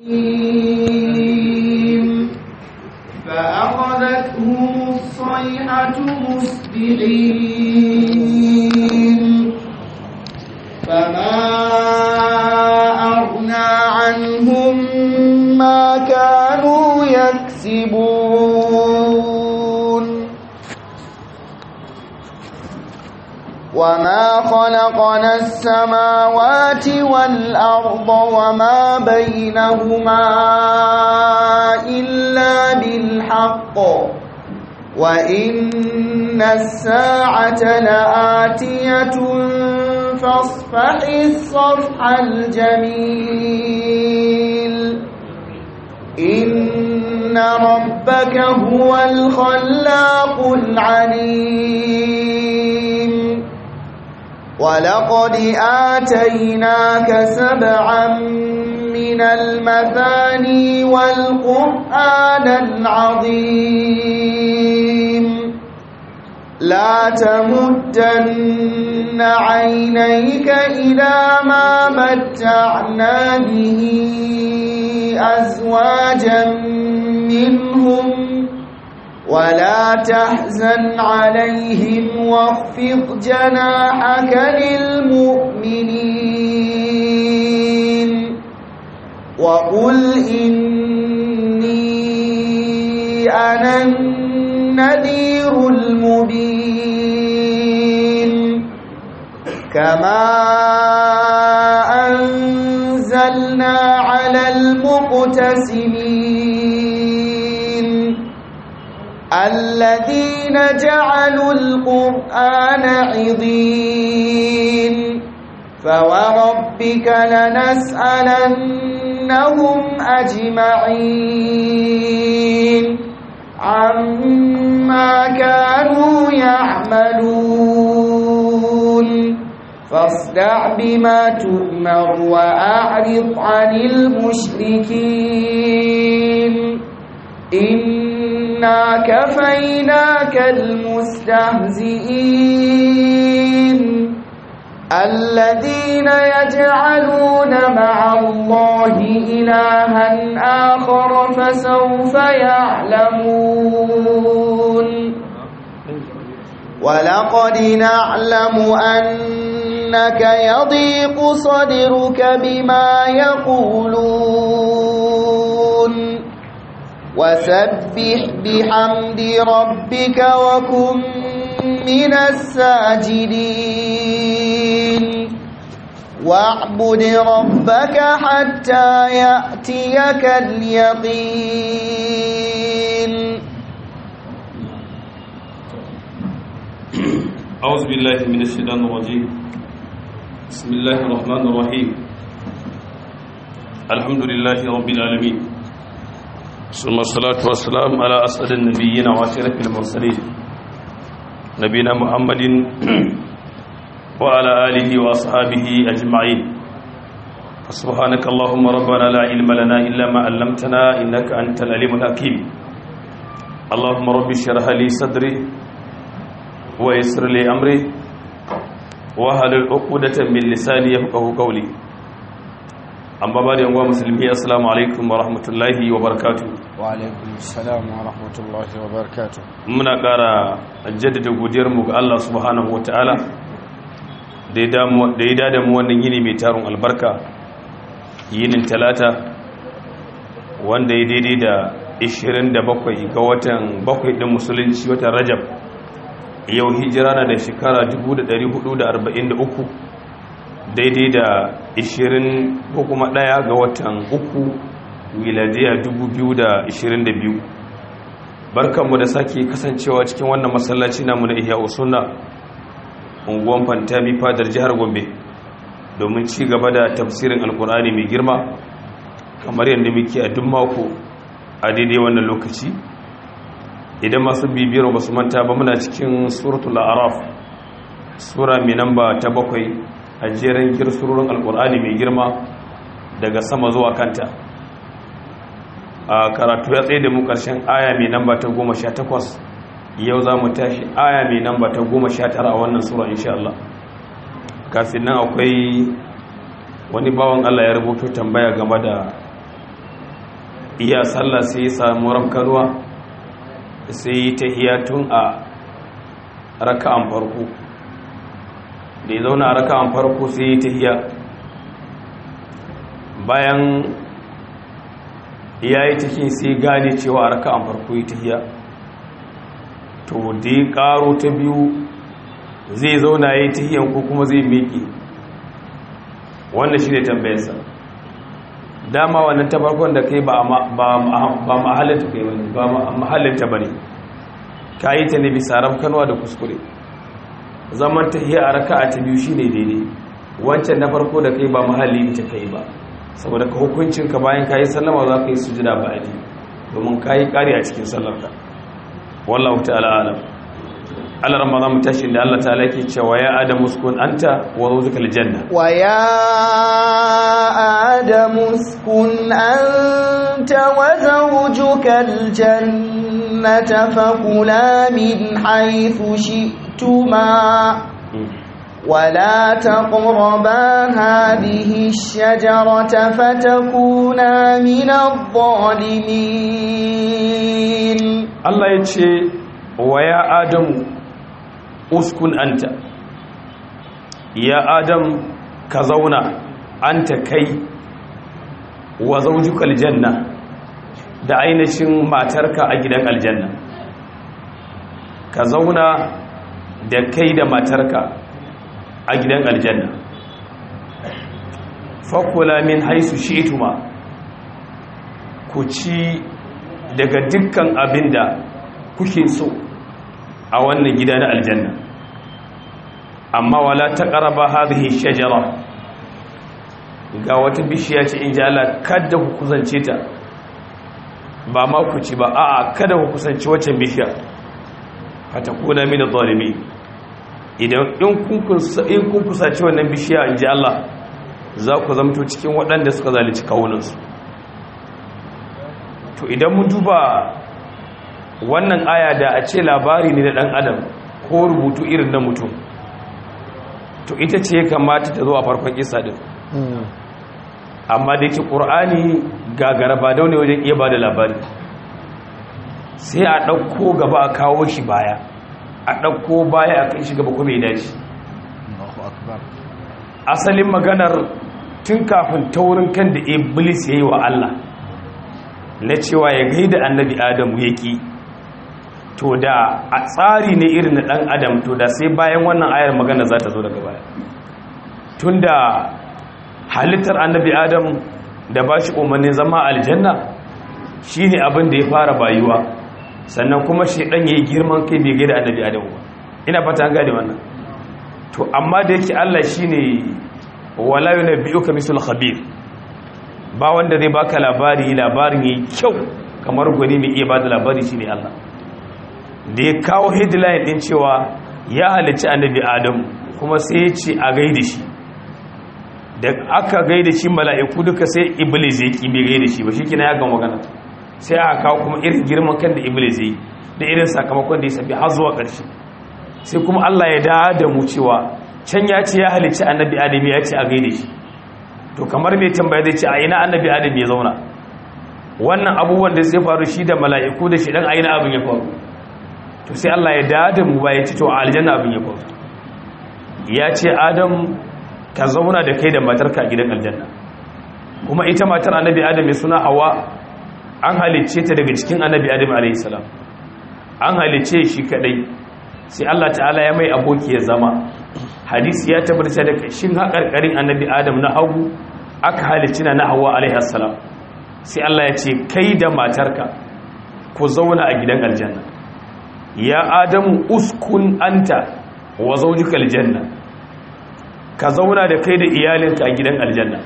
فأخذتهم الصيحة مصبحين فما أغنى عنهم ما كانوا يكسبون وما خلقنا السماوات والأرض وما بينهما إلا بالحق وإن الساعة لآتية فاصفح الصفح الجميل إن ربك هو الخلاق العليم ولقد آتيناك سبعا من المثاني والقرآن العظيم لا تمدن عينيك إلى ما متعنا به أزواجا منهم ولا تحزن عليهم واخفض جناحك للمؤمنين وقل إني أنا النذير المبين كما أنزلنا على المقتسمين الذين جعلوا القرآن عضين فوربك لنسألنهم أجمعين عما كانوا يعملون فاصدع بما تؤمر وأعرض عن المشركين إنا كفيناك المستهزئين الذين يجعلون مع الله إلها آخر فسوف يعلمون ولقد نعلم أنك يضيق صدرك بما يقولون وسبح بحمد ربك وكن من الساجدين واعبد ربك حتى يأتيك اليقين أعوذ بالله من الشيطان الرجيم بسم الله الرحمن الرحيم الحمد لله رب العالمين ثم الصلاة والسلام على أسعد النبيين وأشرف المرسلين نبينا محمد وعلى آله وأصحابه أجمعين سبحانك اللهم ربنا لا علم لنا إلا ما علمتنا إنك أنت العليم الحكيم اللهم رب اشرح لي صدري ويسر لي أمري وهل العقدة من لساني يفقه قولي أما بعد يا مسلمي السلام عليكم ورحمة الله وبركاته وعليكم السلام ورحمة الله وبركاته muna ƙara jaddada godiyarmu ga Allah subhanahu wa ta'ala da ya dada mu wannan yini mai tarin albarka yinin talata wanda ya daidai da 27 ga watan bakwai ɗin musulunci watan rajab yau hijira na da shekara 1443 daidai da 20 ko kuma ɗaya ga watan uku miladiya 2022 barkanmu da sake kasancewa cikin wannan masallaci namu na ihya usunna unguwan fantami fadar jihar gombe domin ci gaba da tafsirin alkur'ani mai girma kamar yadda muke a duk mako a daidai wannan lokaci idan masu bibiyar ba su manta ba muna cikin suratul araf sura mai namba ta bakwai a jerin girsurorin alkur'ani mai girma daga sama zuwa kanta a karatu ya tsaye da mu karshen aya mai namba ta goma sha takwas yau za mu tashi aya mai namba ta goma sha tara a wannan sura insha Allah kafin nan akwai wani bawan Allah ya rubuto tambaya game da iya sallah sai ya samu rafkanuwa sai ta iya tun a raka'an farko da ya zauna a raka'an farko sai ta iya bayan ya yi tafi sai gane cewa a raka'an farko ya ta iya to da ya karo ta biyu zai zauna ya yi ta iya ko kuma zai miƙe wannan shi ne tambayarsa dama wannan ta farkon da kai ba mahalinta kai wani ba mahalinta ba ne ka yi ta ne bisa rafkanuwa da kuskure zaman ta iya a raka a ta biyu shi ne daidai wancan na farko da kai ba mahalli ta kai ba saboda ka hukuncinka bayan ka yi sallama za ka yi sujida ba a domin ka yi ƙari a cikin sallarka wallahu ta'ala alam Allah ramma za mu tashi da Allah ta'ala ke cewa ya adam uskun anta wa zawjuka aljanna wa ya adam uskun anta wa zawjuka aljannata fakula min haythu shi'tuma ولا تقربا هذه الشجرة فتكونا من الظالمين الله يتشي ويا آدم uskun anta ya adam ka zauna anta kai wa zawjuka aljanna da ainihin matarka a gidan aljanna ka zauna da kai da matarka a gidan aljanna fakula min haisu shi'tuma ku ci daga dukkan abinda kuke so a wannan gida na aljanna amma wala taqraba hadhihi shajara ga wata bishiya ce in ji Allah kada ku kusance ta ba ma ku ci ba a'a kada ku kusance wacce bishiya fatakuna min adh-dhalimin idan in kun in kun kusace wannan bishiya in ji Allah za ku zamto cikin waɗanda suka zalunci kawunansu to idan mun duba wannan aya da a ce labari ne na ɗan adam ko rubutu irin na mutum to ita ce kamata ta zo a farkon isa ɗin amma da yake ƙur'ani gagara ba daune wajen iya ba da labari sai a ɗauko gaba a kawo shi baya a ɗauko baya a kai shi gaba kuma ya dace asalin maganar tun kafin taurin kan da iblis ya yi wa allah na cewa ya gaida annabi adamu ya ƙi to da a tsari ne irin na ɗan adam to da sai bayan wannan ayar magana za ta zo daga baya tun da halittar annabi adam da ba shi umarnin zama aljanna shi ne abin da ya fara bayuwa sannan kuma shi ɗan ya yi girman kai bai gaida annabi adam ba ina fata an gane wannan to amma da yake allah shi ne walayu na biyu ka misul khabir ba wanda zai baka labari labarin ya yi kyau kamar gwani mai iya ba da labari shi ne allah da ya kawo headline din cewa ya halicci annabi adam kuma sai ya ce a gaida shi da aka gaida shi mala'iku duka sai iblis ya ki bai gaida shi ba shi kina ya ga magana sai aka kawo kuma irin girman kan da iblis ya yi da irin sakamakon da ya sabi har zuwa ƙarshe sai kuma Allah ya dawo da mu cewa can ya ce ya halicci annabi adam ya ce a gaida shi to kamar mai tambaya zai ce a ina annabi adam ya zauna wannan abubuwan da zai faru shi da mala'iku da shi dan a ina abin ya faru to sai Allah ya dada mu ba ya ci to a aljanna abin ya faru ya ce adam ka zauna da kai da matarka a gidan aljanna kuma ita matar annabi adam mai suna hawa an halicce ta daga cikin annabi adam alayhi salam an halicce shi kadai sai Allah ta'ala ya mai aboki ya zama hadisi ya tabbata da shin haƙarƙarin annabi adam na hagu aka halicci na hawa alayhi salam sai Allah ya ce kai da matarka ku zauna a gidan aljanna ya adamu uskun anta wa zaujikal janna ka zauna da kai da iyalinka a gidan aljanna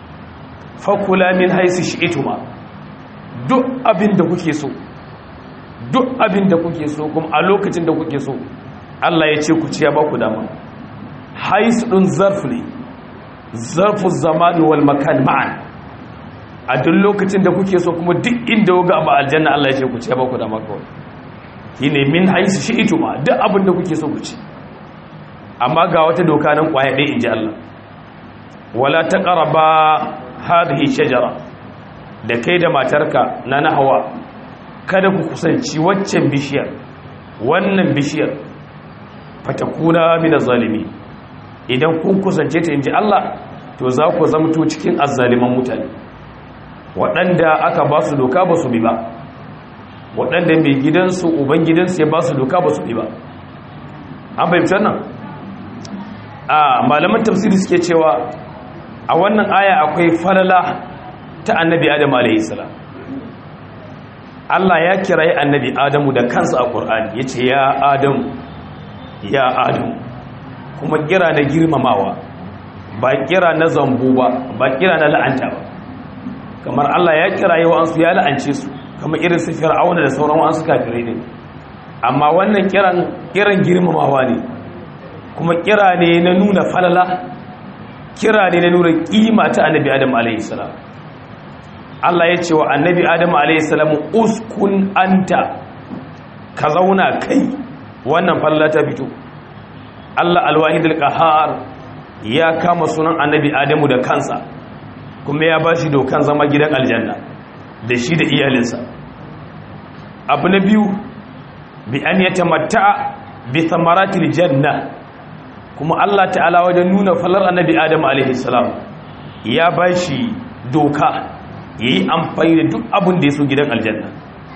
fakula min haisu shi'ituma duk abin da kuke so duk abin da kuke so kuma a lokacin da kuke so Allah ya ce ku ciya ba ku dama haisu ɗin zarf ne zarfu zamani wal makan ma'an a duk lokacin da kuke so kuma duk inda ga ba aljanna Allah ya ce ku ciya ba ku dama kawai shine min haisu shi ito ma duk abin da kuke so ku ci amma ga wata doka nan kwaya ɗaya in ji Allah wala taqraba hadhihi shajara da kai da matarka na na hawa kada ku kusanci waccan bishiyar wannan bishiyar fatakuna min zalimi idan kun kusance ta inji Allah to za ku zamto cikin azzaliman mutane waɗanda aka ba su doka ba su bi ba waɗanda mai gidansu uban gidansu ya ba su doka ba su bi ba an fahimtar nan a malaman tafsiri suke cewa a wannan aya akwai falala ta annabi adam alaihissalam Allah ya kirayi annabi adamu da kansa a ƙur'ani ya ce ya adamu ya adamu kuma kira na girmamawa ba kira na zambo ba ba kira na la'anta ba kamar Allah ya kirayi wa'ansu ya la'ance su kamar irin su fir'auna da sauran wa'ansu kafirai ne amma wannan kiran kiran girmamawa ne kuma kira ne na nuna falala kira ne na nuna kima ta annabi adam alayhi salam Allah ya ce wa annabi adam alayhi salam uskun anta ka zauna kai wannan falala ta fito Allah alwahidul qahar ya kama sunan annabi adamu da kansa kuma ya bashi dokan zama gidan aljanna da shi da iyalinsa abu na biyu bi an yatamatta bi thamaratil janna kuma Allah ta'ala wajen nuna falar annabi Adam alaihi salam ya bashi doka yayi amfani da duk abin da yaso gidan aljanna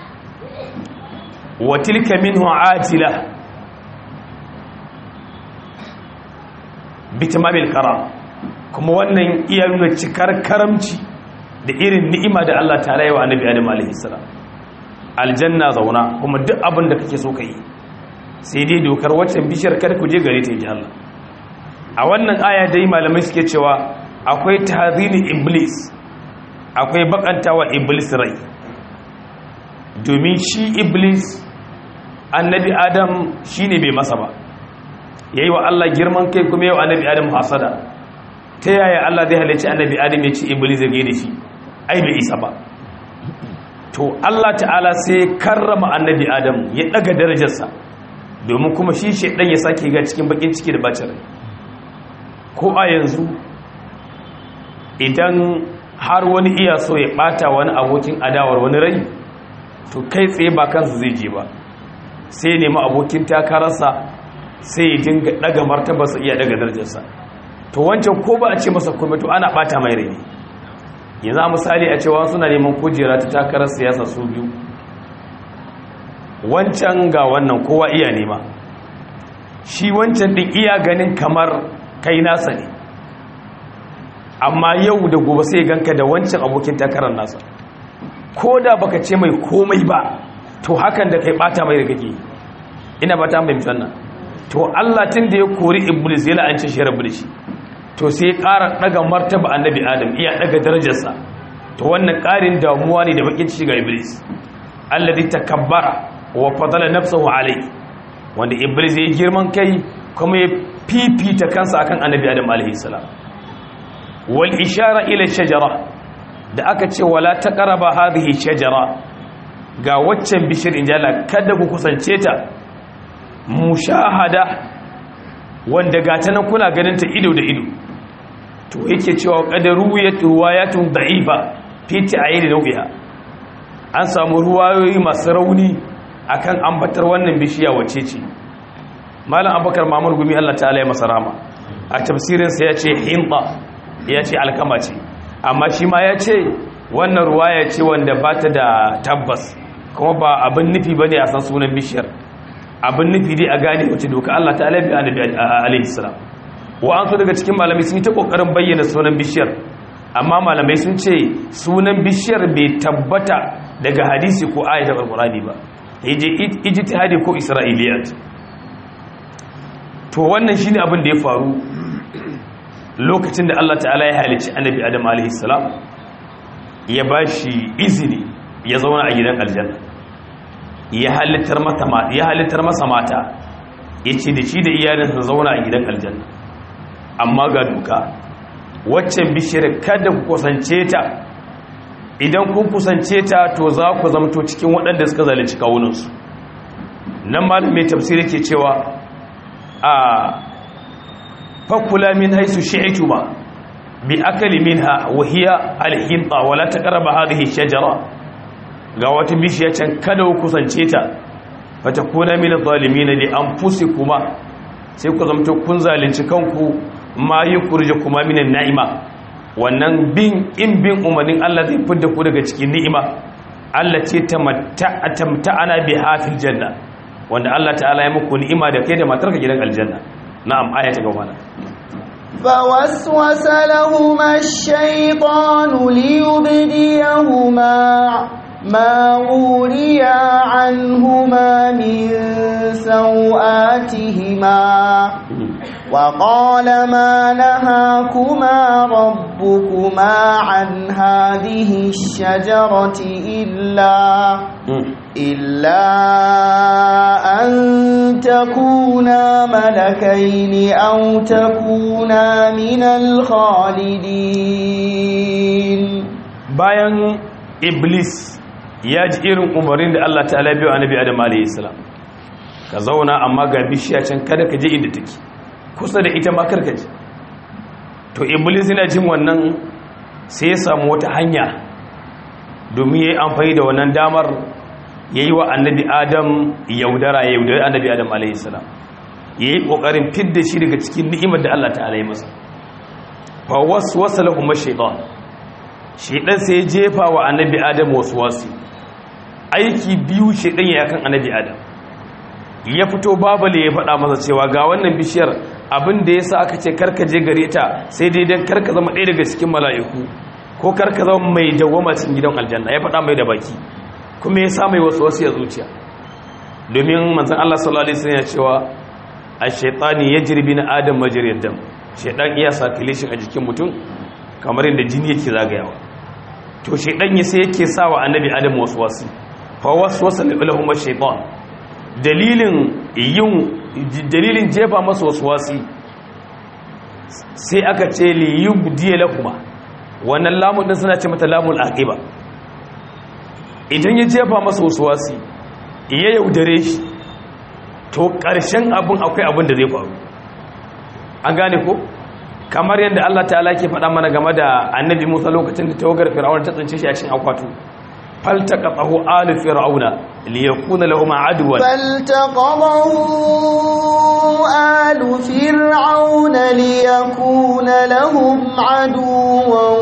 wa tilka minhu atila bitamabil karam kuma wannan iya nuna cikar karamci da irin ni'ima da Allah ta'ala yi wa annabi Adam alaihi salam aljanna zauna kuma duk abin da kake so ka yi sai dai dokar waccan bishiyar kada ku je gare ta yi Allah a wannan aya dai malamai suke cewa akwai tahzini iblis akwai bakantawa iblis rai domin shi iblis annabi adam shine bai masa ba yayi wa Allah girman kai kuma yayi wa annabi adam hasada ta yaya Allah zai halicci annabi adam ya ci iblis ya gaida shi ai bai isa ba to Allah ta'ala sai karrama annabi adam ya daga darajarsa domin kuma shi shaidan ya sake ga cikin bakin ciki da bacin rai ko a yanzu idan har wani iya so ya bata wani abokin adawar wani rai to kai tsaye ba kansa zai je ba sai nemi abokin takararsa sai ya dinga daga martabarsa iya daga darajarsa to wancan ko ba a ce masa komai to ana bata mai rai yanzu a misali a cewa suna neman kujera ta takarar siyasa su biyu wancan ga wannan kowa iya nema shi wancan din iya ganin kamar kai nasa ne amma yau da gobe sai ganka da wancan abokin takarar nasa ko da baka ce mai komai ba to hakan da kai bata mai da kake ina bata mai mutanna to Allah tun da ya kori iblis ya la'anci shi rabu da shi to sai ya ƙara daga martaba annabi adam iya daga darajarsa to wannan ƙarin damuwa ne da bakin ciki ga iblis alladhi takabbara wa fadala nafsahu alai wanda iblis ya girman kai kuma ya fifita kansa akan annabi adam alaihi salam wal ishara ila shajara da aka ce wala taqraba hadhihi shajara ga waccan bishir injala kada ku kusance ta mushahada wanda gata nan kuna ganin ta ido da ido to yake cewa qadaru ruwayatun da'ifa fi ta'ayyi nau'iha an samu ruwayoyi masu rauni akan ambatar wannan bishiya wace ce malam abubakar mamur gumi Allah ta'ala ya masa rama a tafsirinsa ya ce hinta ya ce alkama ce amma shi ma ya ce wannan ruwaya ce wanda ba ta da tabbas kuma ba abin nufi ba ne a san sunan bishiyar abin nufi dai a gane wace doka Allah ta'ala ya bi annabi alaihi salam wa an so daga cikin malamai sun yi ta kokarin bayyana sunan bishiyar amma malamai sun ce sunan bishiyar bai tabbata daga hadisi ko ayatul alqurani ba ijtihadi ko isra'iliyat to wannan shine abin da ya faru lokacin da Allah ta'ala ya halicci annabi Adam alaihi salam ya bashi izini ya zauna a gidan aljanna ya halittar mata ya halittar masa mata yace da shi da iyalinsa zauna a gidan aljanna amma ga duka waccan bishiyar kada ku kusance ta idan kun kusance ta to za ku zamto cikin waɗanda suka zalunci kawunansu nan mai tafsiri ke cewa a fakula min haisu shi'itu ba bi akali minha wa hiya alhinta wa la taqrabu hadhihi shajara ga wata bishiya can kada ku kusance ta fata kuna min zalimin li anfusikuma sai ku zamto kun zalunci kanku ma yukurje kuma minan na'ima wannan bin in bin umarnin Allah zai fidda ku daga cikin ni'ima Allah ce tamta'ana bi hafil janna wanda Allah ta'ala ya muku ni'ima da kai da matarka gidan aljanna na'am aya ta gaba فوسوس لهما الشيطان ليبديهما ما وريا عنهما من سوآتهما وقال ما نهاكما ربكما عن هذه الشجرة إلا إلا أن تكونا ملكين أو تكونا من الخالدين bayan iblis ya ji irin umarin da Allah ta'ala biyo annabi Adam alayhi salam ka zauna amma ga bishiya can kada ka je inda take kusa da ita ma karka je to iblis yana jin wannan sai ya samu wata hanya domin yayi amfani da wannan damar yayi wa annabi Adam yaudara ya yaudari annabi Adam alayhi salam yayi kokarin fidda shi daga cikin ni'imar da Allah ta'ala ya masa fa waswasa lahum ash-shaytan shaytan sai ya jefa wa annabi Adam waswasi aiki biyu shaytan ya kan annabi Adam ya fito babale ya faɗa masa cewa ga wannan bishiyar abin da ya sa aka ce karka je gare ta sai dai don karka zama ɗaya daga cikin mala'iku ko karka zama mai dawama cikin gidan aljanna ya faɗa mai da baki kuma ya sa mai wasu wasu ya zuciya domin manzan Allah sallallahu alaihi wasallam ya cewa a shaitani ya jirbi na adam majiriyar dam shaitan iya sa kilishin a jikin mutum kamar yadda jini yake zagayawa to shaitan ya sai yake sa wa annabi adam wasu wasu fa wasu wasu lahum shaitan dalilin yin dalilin jefa masa wasu wasi sai aka ce li yubdiya lakuma wannan lamun din suna ce mata lamul aqiba idan ya jefa masa wasu wasi ya yaudare shi to ƙarshen abin akwai abin da zai faru an gane ko kamar yadda Allah ta'ala ke faɗa mana game da annabi Musa lokacin da tawagar Fir'auna ta tsince shi a cikin akwatu فالتقطه آل فرعون ليكون لهم عدوا فالتقطه آل فرعون ليكون لهم عدوا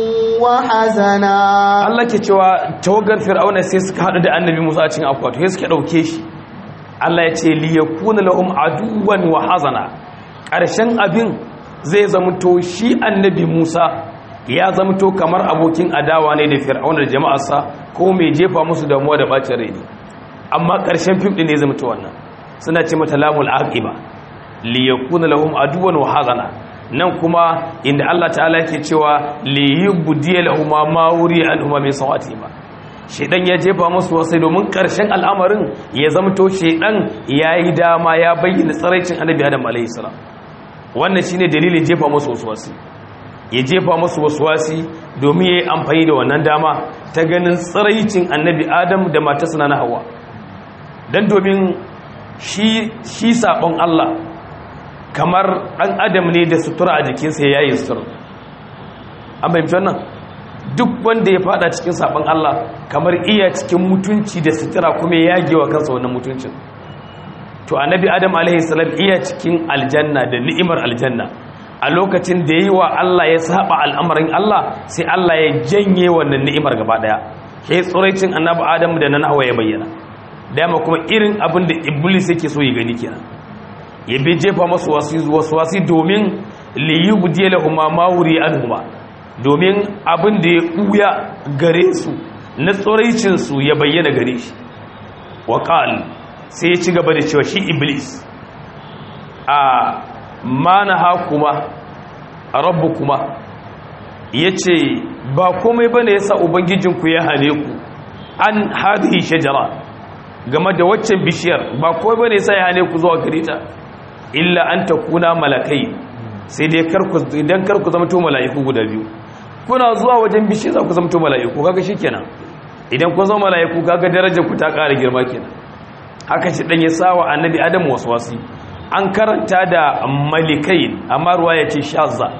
وحزنا Allah ke cewa tawagar fir'auna sai suka hadu da annabi Musa a cikin akwato sai suka dauke shi Allah ya ce liyakuna lahum aduwan wa hazana ƙarshen abin zai zamto shi annabi Musa ya zamto kamar abokin adawa ne da fir'auna da jama'arsa ko mai jefa musu damuwa da bacin rai ne amma ƙarshen fim ɗin ne zamto wannan suna ce mata lamul aqiba li yakuna lahum aduwan wa hazana nan kuma inda Allah ta'ala yake cewa li yubdiya lahum ma wuri anhuma min sawatihima shedan ya jefa musu wasai domin ƙarshen al'amarin ya zamto shedan yayi dama ya bayyana tsaraicin annabi Adam alaihi salam wannan shine dalilin jefa musu wasu ya jefa masu wasuwasi domin ya yi amfani da wannan dama ta ganin tsiraicin annabi adam da matasana na hawa don domin shi saɓon Allah kamar ɗan adam ne da sutura a jikinsa ya yi sutura an fahimci wannan duk wanda ya fada cikin saɓon Allah kamar iya cikin mutunci da sutura kuma ya yagewa kansa wannan mutuncin to annabi adam alaihissalam iya cikin aljanna da ni'imar aljanna a lokacin da yi wa Allah ya saba al'amarin Allah sai Allah ya janye wannan ni'imar gaba daya ke tsoraicin annabi Adam da nan hawa ya bayyana dama kuma irin abin da iblis yake so ya gani kenan ya bi jefa masu wasu wasi domin li yubdi lahum ma wuri anhuma domin abin da ya buya gare su na tsoraicin su ya bayyana gare shi wa sai ya ci gaba da cewa shi iblis a mana hakuma rabu kuma ya ce ba komai ba ne ya sa ubangijinku ya hane ku an hadhihi shajara game da waccan bishiyar ba komai ba ne ya sa ya hane ku zuwa gare ta illa an ta kuna malakai sai dai idan karku zama to mala'iku guda biyu kuna zuwa wajen bishiyar za ku zama to mala'iku kaga shikenan idan kun zama mala'iku kaga darajar ku ta ƙara girma kenan haka shi dan ya sawa annabi adam waswasi an karanta da malikai amma ruwa ya ce shazza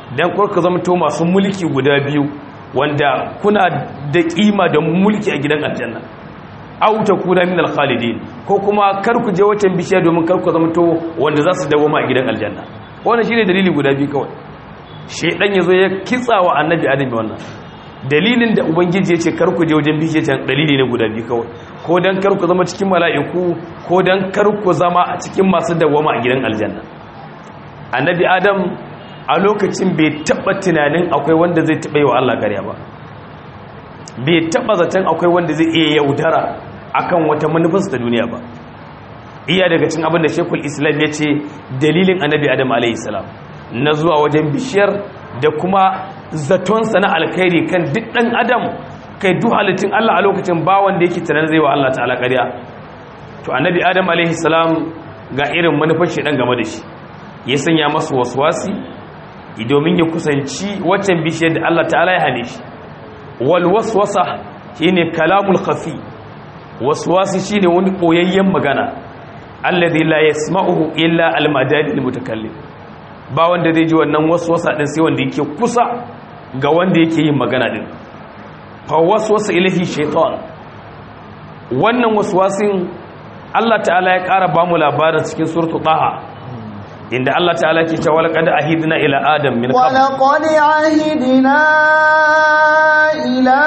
dan kurka zama to masu mulki guda biyu wanda kuna da kima da mulki a gidan aljanna aw takuna min al-khalidin ko kuma kar ku je wacce bishiya domin kar ku zama to wanda za su dawo a gidan aljanna wannan shine dalili guda biyu kawai shedan yazo ya kitsawa annabi adam wannan dalilin da ubangiji ya ce kar ku je wajen bishiya can dalili ne guda biyu kawai ko dan kar ku zama cikin mala'iku ko dan kar ku zama a cikin masu dawama a gidan aljanna annabi adam a lokacin bai taba tunanin akwai wanda zai taba yi wa Allah ƙarya ba bai taba zaton akwai wanda zai iya yaudara akan wata manufarsa ta duniya ba iya daga cin abin da shekul islam ya ce dalilin annabi adam alaihissalam na zuwa wajen bishiyar da kuma zatonsa na alkhairi kan duk ɗan adam kai duk halittun allah a lokacin ba wanda yake tunanin zai wa allah ta'ala ƙarya to annabi adam alaihissalam ga irin manufar shi ɗan game da shi ya sanya masu waswasi domin ya kusanci waccan bishiyar da allah ta'ala ya hane shi walwaswasa shine kalamul khafi waswasi shine wani koyayyen magana alladhi la yasma'uhu illa almadani almutakallim ba wanda zai ji wannan waswasa din sai wanda yake kusa ga wanda yake yin magana din fa waswasa ilahi shaytan wannan waswasin Allah ta'ala ya ƙara ba mu labarin cikin suratul taha inda Allah ta'ala ke cewa laqad ahidna ila adam min qabl ولقد عهدنا إلى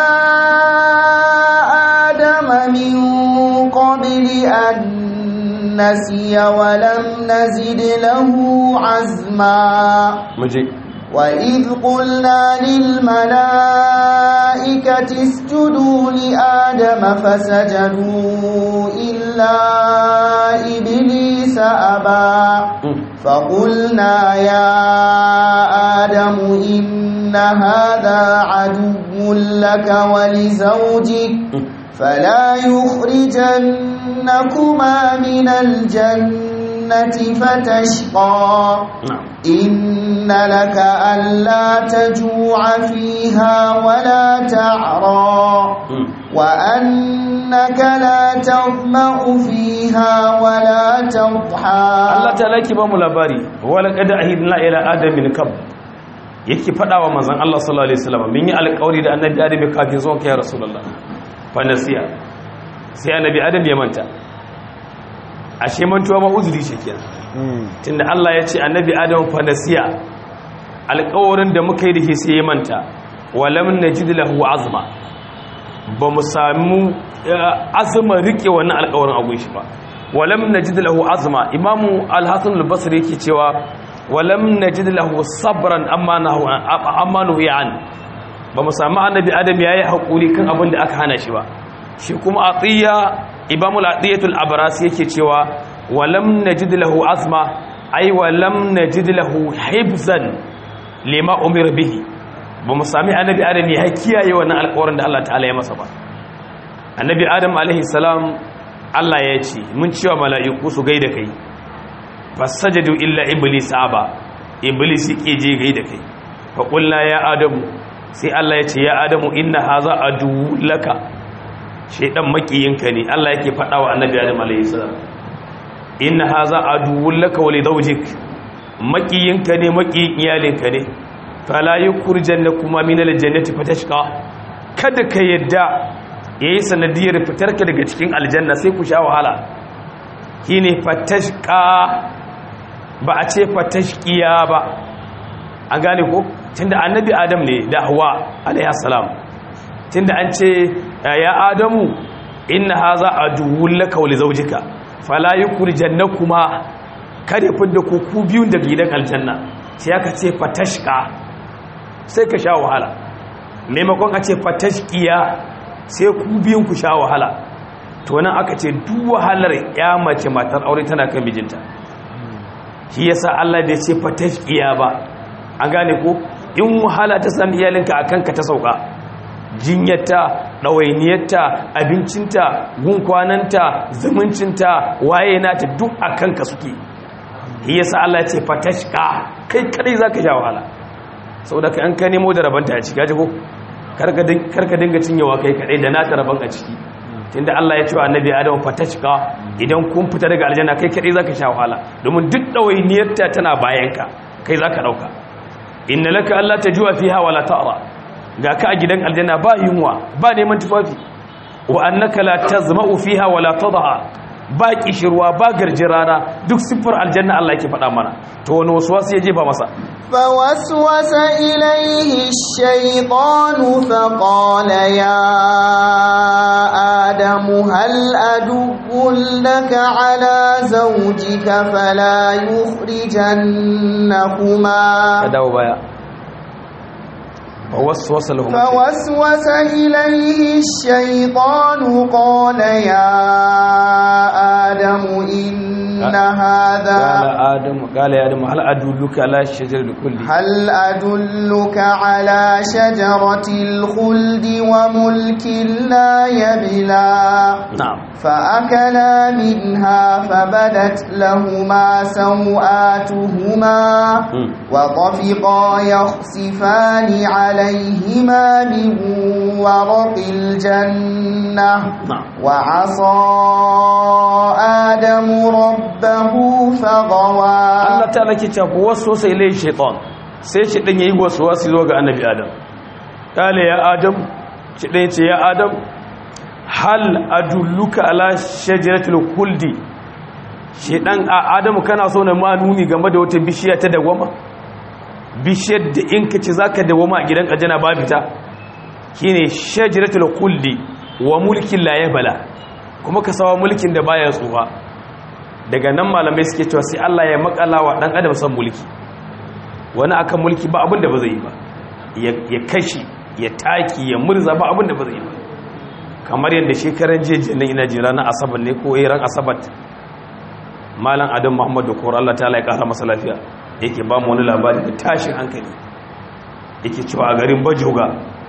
آدم من قبل أن نسي ولم نزد له عزما muje وإذ قلنا للملائكة اسجدوا لآدم فسجدوا إلا إبليس أبى فقلنا يا آدم إن هذا عدو لك ولزوجك فلا يخرجنكما من الجنة فتشقى na'am إن لك ألا تجوع فيها ولا تعرى وأنك لا تظمأ فيها ولا تضحى Allah ta laki ba mu labari wala qad ahidna ila adam min kab yake fada wa manzon Allah sallallahu alaihi wasallam mun yi alƙawari da annabi adam kafin zuwan kai rasulullah fa nasiya sai annabi adam ya manta ashe mantuwa ma uzuri shi kenan tunda Allah ya ce annabi adam fa nasiya alƙawarin da muka yi da shi sai ya manta walam najid lahu azma ba mu samu azma rike wannan alƙawarin a gunshi ba walam najid lahu azma imamu al-hasan al-basri yake cewa walam najid lahu sabran amma nahu amma nahu an ba mu samu annabi adam yayi hakuri kan abin da aka hana shi ba shi kuma atiya imamu al-atiyatul abras yake cewa walam najid lahu azma ay walam najid lahu hibzan lima umira bihi ba mu sami annabi adam ya kiyaye wannan alƙawarin da Allah ta'ala ya masa ba annabi adam alaihi salam Allah ya ce mun cewa mala'iku su gaida kai fasajadu illa iblis aba iblis yake je gaida kai fa qulna ya adamu sai Allah ya ce ya adamu inna hadha adu laka shaydan makiyinka ne Allah yake faɗa wa annabi adam alayhi salam inna hadha adu laka wa li zawjik makiyinka ne makiyin iyalinka ne fala yukhrijannakuma min aljannati fatashqa kada ka yadda ya yi sanadiyar fitarka daga cikin aljanna sai ku sha wahala shi ne fatashka ba a ce fatashkiya ba an gane ko tunda annabi adam ne da hawa alaihassalam tunda an ce ya adamu inna haza aduwwun laka wa li zawjika fala yukhrijannakuma kare fidda ku ku biyun daga gidan aljanna sai aka ce fatashka sai ka sha wahala maimakon a ce fatashkiya sai ku biyun ku sha wahala to nan aka ce duk wahalar ya mace matar aure tana kan mijinta shi yasa Allah bai ce fatashkiya ba an gane ko in wahala ta sami iyalinka akan ka ta sauka jinyarta ɗawainiyarta abincinta gunkwananta zumuncinta waye nata duk akan ka suke shi yasa Allah ya ce fatashka kai kadai zaka sha wahala saboda ka an ka nemo da rabanta a ciki ko karka dinga cinyewa kai kadai da naka rabon a ciki tunda Allah ya ce wa annabi Adam fatashka idan kun fita daga aljanna kai kadai zaka sha wahala domin duk dawainiyarta tana bayanka kai zaka dauka inna laka alla tajua fiha wala ta'ra ga ka a gidan aljanna ba yunwa ba neman tufafi wa annaka la tazma'u fiha wala tadha ba kishirwa ba garjirana duk siffar aljanna Allah yake faɗa mana to wani wasu wasu ya jefa masa فوسوس إليه الشيطان فقال يا آدم هل أدب لك على زوجك فلا يخرجنكما dawo baya فوسوس لهم فوسوس إليه الشيطان قال يا آدم إن هذا قال آدم قال يا آدم هل أدلك على الشجر الكل هل أدلك على شجرة الخلد وملك لا يبلى نعم فأكلا منها فبدت لهما سوآتهما مم. وطفقا يخسفان عليهما من ورق الجنة نعم وعصى آدم ربه فغوى Allah ta lake ta ku wasu sai lai shaitan sai shi dan yayi wasu wasu zo ga annabi Adam kale ya Adam shi dan yace ya Adam hal adulluka ala shajaratul khuldi shi dan a Adam kana so na ma nuni game da wata bishiya ta dawama bishiyar da in ka ci zaka dawama a gidan ajana ba fita shine shajaratul khuldi wa mulkin la yabla kuma ka sawa mulkin da baya tsufa daga nan malamai suke cewa sai Allah ya makala wa dan adam san mulki wani akan mulki ba abin da ba zai yi ba ya kashi ya taki ya murza ba abin da ba zai yi ba kamar yadda shekaran jeji nan ina jira na asabar ne ko ran asabat malam adam muhammad da kowar Allah ta'ala ya kara masa lafiya yake ba mu wani labari da tashin hankali yake cewa a garin bajoga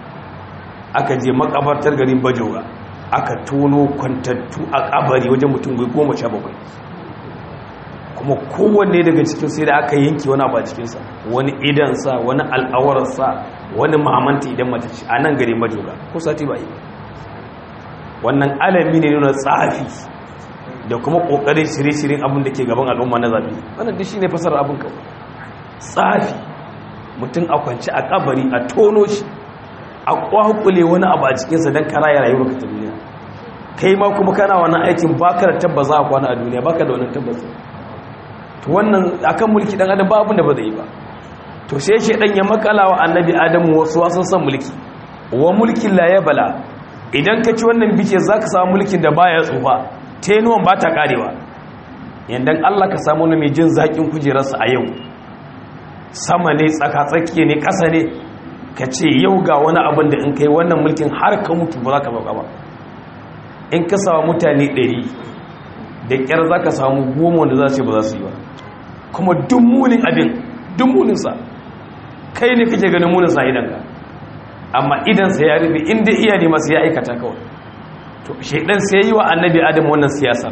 aka je makabartar garin bajoga aka tono kwantattu a kabari wajen mutum goma sha bakwai kuma kowanne daga cikin sai da aka yanke wani abu a cikinsa wani idansa wani al'awararsa wani mamanta idan mata ce a nan gari majoga ko sati ba yi wannan alami ne nuna tsafi da kuma ƙoƙarin shirye-shiryen abin da ke gaban al'umma na zafi wannan duk shi ne fasar abin kawai tsafi mutum a kwanci a kabari a tono shi a kwakule wani abu a cikinsa don kara ya rayuwar ka ta duniya kai ma kuma kana wannan aikin baka da tabbas a kwana a duniya baka da wannan tabbas to wannan akan mulki dan adam ba abin da ba zai yi ba to sai shedan ya makala wa annabi adamu wasu wasan san mulki wa mulkin la yabla idan ka ci wannan bice zaka samu mulkin da baya tsufa tenuwan ba ta karewa yandan Allah ka samu wani mai jin zakin kujerarsa a yau sama ne tsaka tsakiye ne ƙasa ne ka ce yau ga wani abin da in kai wannan mulkin har ka mutu ba za ka bauka ba in ka samu mutane ɗari da ƙyar za ka samu goma wanda za su yi ba za su yi ba kuma duk munin abin duk muninsa kai ne kake ganin muninsa idanka amma idansa ya rufe inda iya ne masu ya aikata kawai to shaidan sai yi wa annabi adam wannan siyasa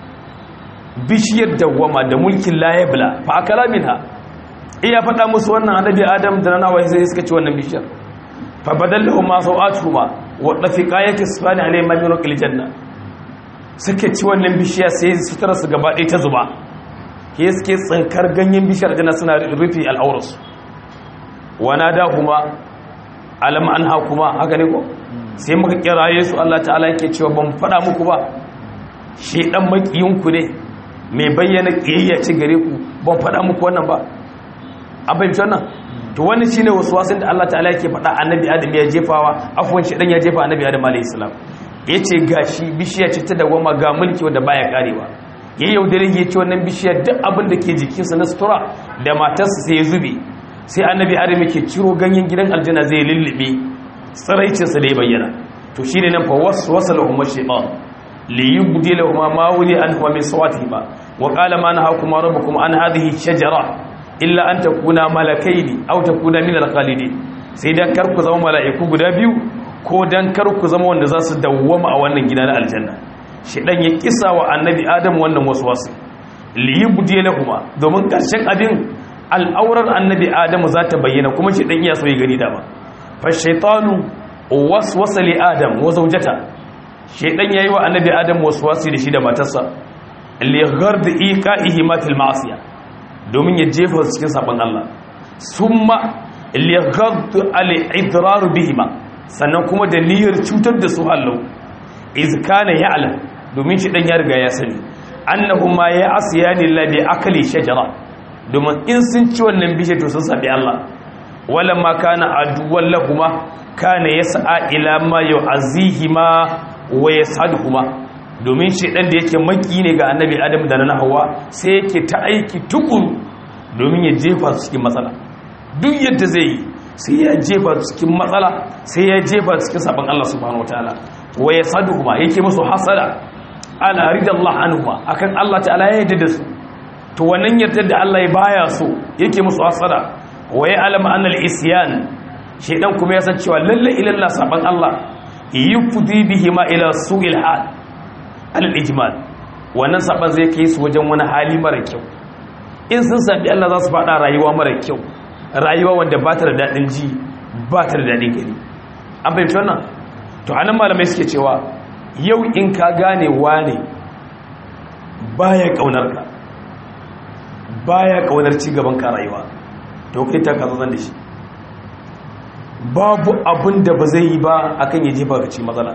bishiyar dawwama da mulkin layabla fa akala minha iya faɗa musu wannan annabi adam da nana wai sai suka ci wannan bishiyar fa badallahu ma sawatuhuma wa dafiqa yakisfani alayhi ma min raqil janna suka ci wannan bishiya sai sutura su gaba ɗaya ta zuba ke suke tsinkar ganyen bishiyar janna suna rufe al'aurarsu wana da kuma alam an ha kuma haka ne ko sai muka kiraye su Allah ta'ala yake cewa ban faɗa muku ba shedan makiyinku ne mai bayyana kiyayya ci gare ku ban faɗa muku wannan ba an fahimci wannan to wani shine wasu wasan da Allah ta'ala yake faɗa annabi adam ya jefawa afwan shedan ya jefa annabi adam alayhi salam yace gashi bishiya ce ta dawama ga mulki wanda baya karewa ya yaudare ya ce wannan bishiyar duk abin da ke jikinsa na sutura da matarsa sai ya zube sai annabi adam yake ciro ganyen gidan aljanna zai lullube tsaraicinsa da ya bayyana to shine nan fa waswasa lahum ash-shaytan li yubdi lahum ma wuli an huwa min sawatihima wa qala ma nahakum rabbukum an hadhihi shajara illa an takuna malakaini aw takuna min al-khalidin sai dan kar ku zama mala'iku guda biyu ko dan kar ku zama wanda za su dawwama a wannan gida na aljanna shedan ya kisa wa annabi adam wannan waswasi li yubdi lahum domin karshen abin al'aurar annabi adamu za ta bayyana kuma shi ɗan iya so ya gani dama fashaitanu waswasa li adam wa zaujata shaidan yayi wa annabi adam waswasi da shi da matarsa li ghard iqa'ihi ma fil ma'siya domin ya jefa su cikin sabon Allah summa liyaghaddu al-idrar bihima sannan kuma da niyyar cutar da su hallau iz kana ya'lam domin shi dan ya riga ya sani annahuma ya asiyani lillahi akali shajara domin in sun ci wannan bishe to sun sabi Allah wala ma kana aduwwan lahuma kana yas'a ila ma yu'azihima wa yasadhuma domin shi dan da yake maki ne ga annabi adam da na hawa sai yake ta aiki tukuru domin ya jefa su cikin matsala duk yadda zai yi sai ya jefa su cikin matsala sai ya jefa su cikin sabon Allah subhanahu wataala wa yasadhuma yake musu hasada ala ridallahu anhuma akan Allah ta'ala ya yarda da su to wannan yardar da Allah ya baya so yake musu hasada wa ya alama annal isyan shedan kuma ya san cewa lalle ilalla saban Allah yufdi bihi ma ila su'il hal alal ijmal wannan saban zai kai su wajen wani hali mara kyau in sun sabi Allah za su fada rayuwa mara kyau rayuwa wanda ba ta da dadin ji ba ta da dadin gani an fahimci wannan to anan malamai suke cewa yau in ka gane wane baya kaunar ka baya kaunar ci gaban ka rayuwa to kai ta kazo da shi babu abin da ba zai yi ba akan ya jefa ga ci matsala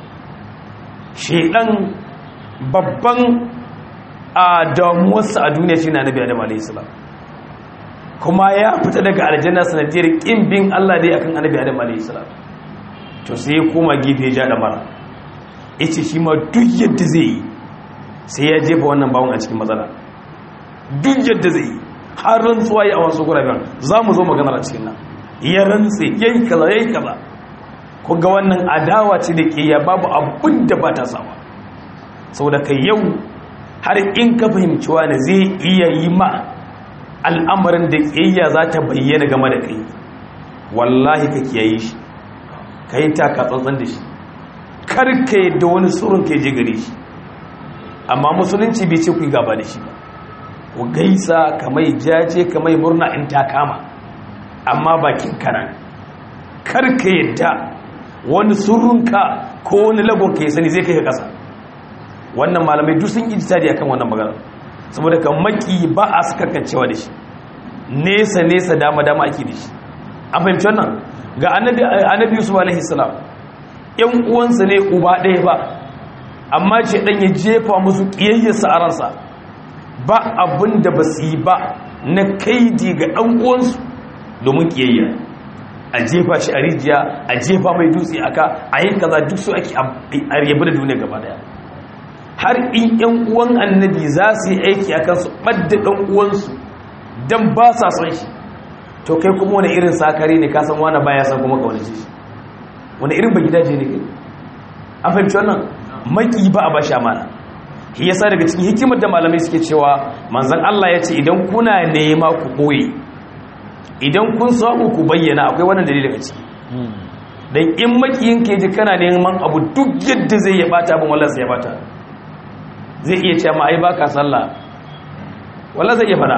shedan babban a damuwarsa a duniya shi na nabi adam alayhi salam kuma ya fita daga aljanna sanadiyar kin bin Allah dai akan annabi adam alayhi salam to sai ya koma gefe ya ja da mara yace shi ma duk yadda zai yi sai ya jefa wannan bawon a cikin matsala duk yadda zai yi har rantsuwa yi a wasu guraben za mu zo maganar a cikin nan ya rantse ya yi kaza ya yi kaza ku ga wannan adawa ce da ke ya babu abin da ba ta sawa sau da kai yau har in ka fahimci wani zai iya yi ma al'amarin da ƙiyayya za ta bayyana game da kai wallahi ka kiyaye shi ka yi taka tsantsan da shi kar ka yadda wani tsoron ka je gare shi amma musulunci bai ce ku yi gaba da shi ba ku gaisa kamai jaje kamai murna in ta kama amma bakin kanan karka yadda wani surunka ko wani lagon ka yi sani zai kai ka kasa wannan malamai duk sun ijtihadi akan wannan magana saboda kan maki ba a sakarkancewa da shi nesa nesa dama dama ake da shi an fahimci wannan ga annabi annabi yusuf alaihi salam yan uwansa ne uba ɗaya ba amma ce dan ya jefa musu kiyayyarsa a ransa ba abin da ba su yi ba na kaidi ga ɗan uwansu domin kiyayya a jefa shi a rijiya a jefa mai dutse aka a yi kaza duk su ake a yabi da duniya gaba daya har in yan uwan annabi za su yi aiki akan su ɓadda ɗan uwansu don ba sa son shi to kai kuma wani irin sakare ne kasan wani baya san kuma kaunace shi wani irin ba gidaje ne kai an fahimci wannan maki ba a bashi amana shi yasa daga cikin hikimar da malamai suke cewa manzon Allah ya ce idan kuna nema ku boye idan kun samu ku bayyana akwai wannan dalilin a ciki dan in makiyin ke ji kana neman abu duk yadda zai ya bata abin wallahi sai ya bata zai iya cewa ma ai baka sallah wallahi zai iya fada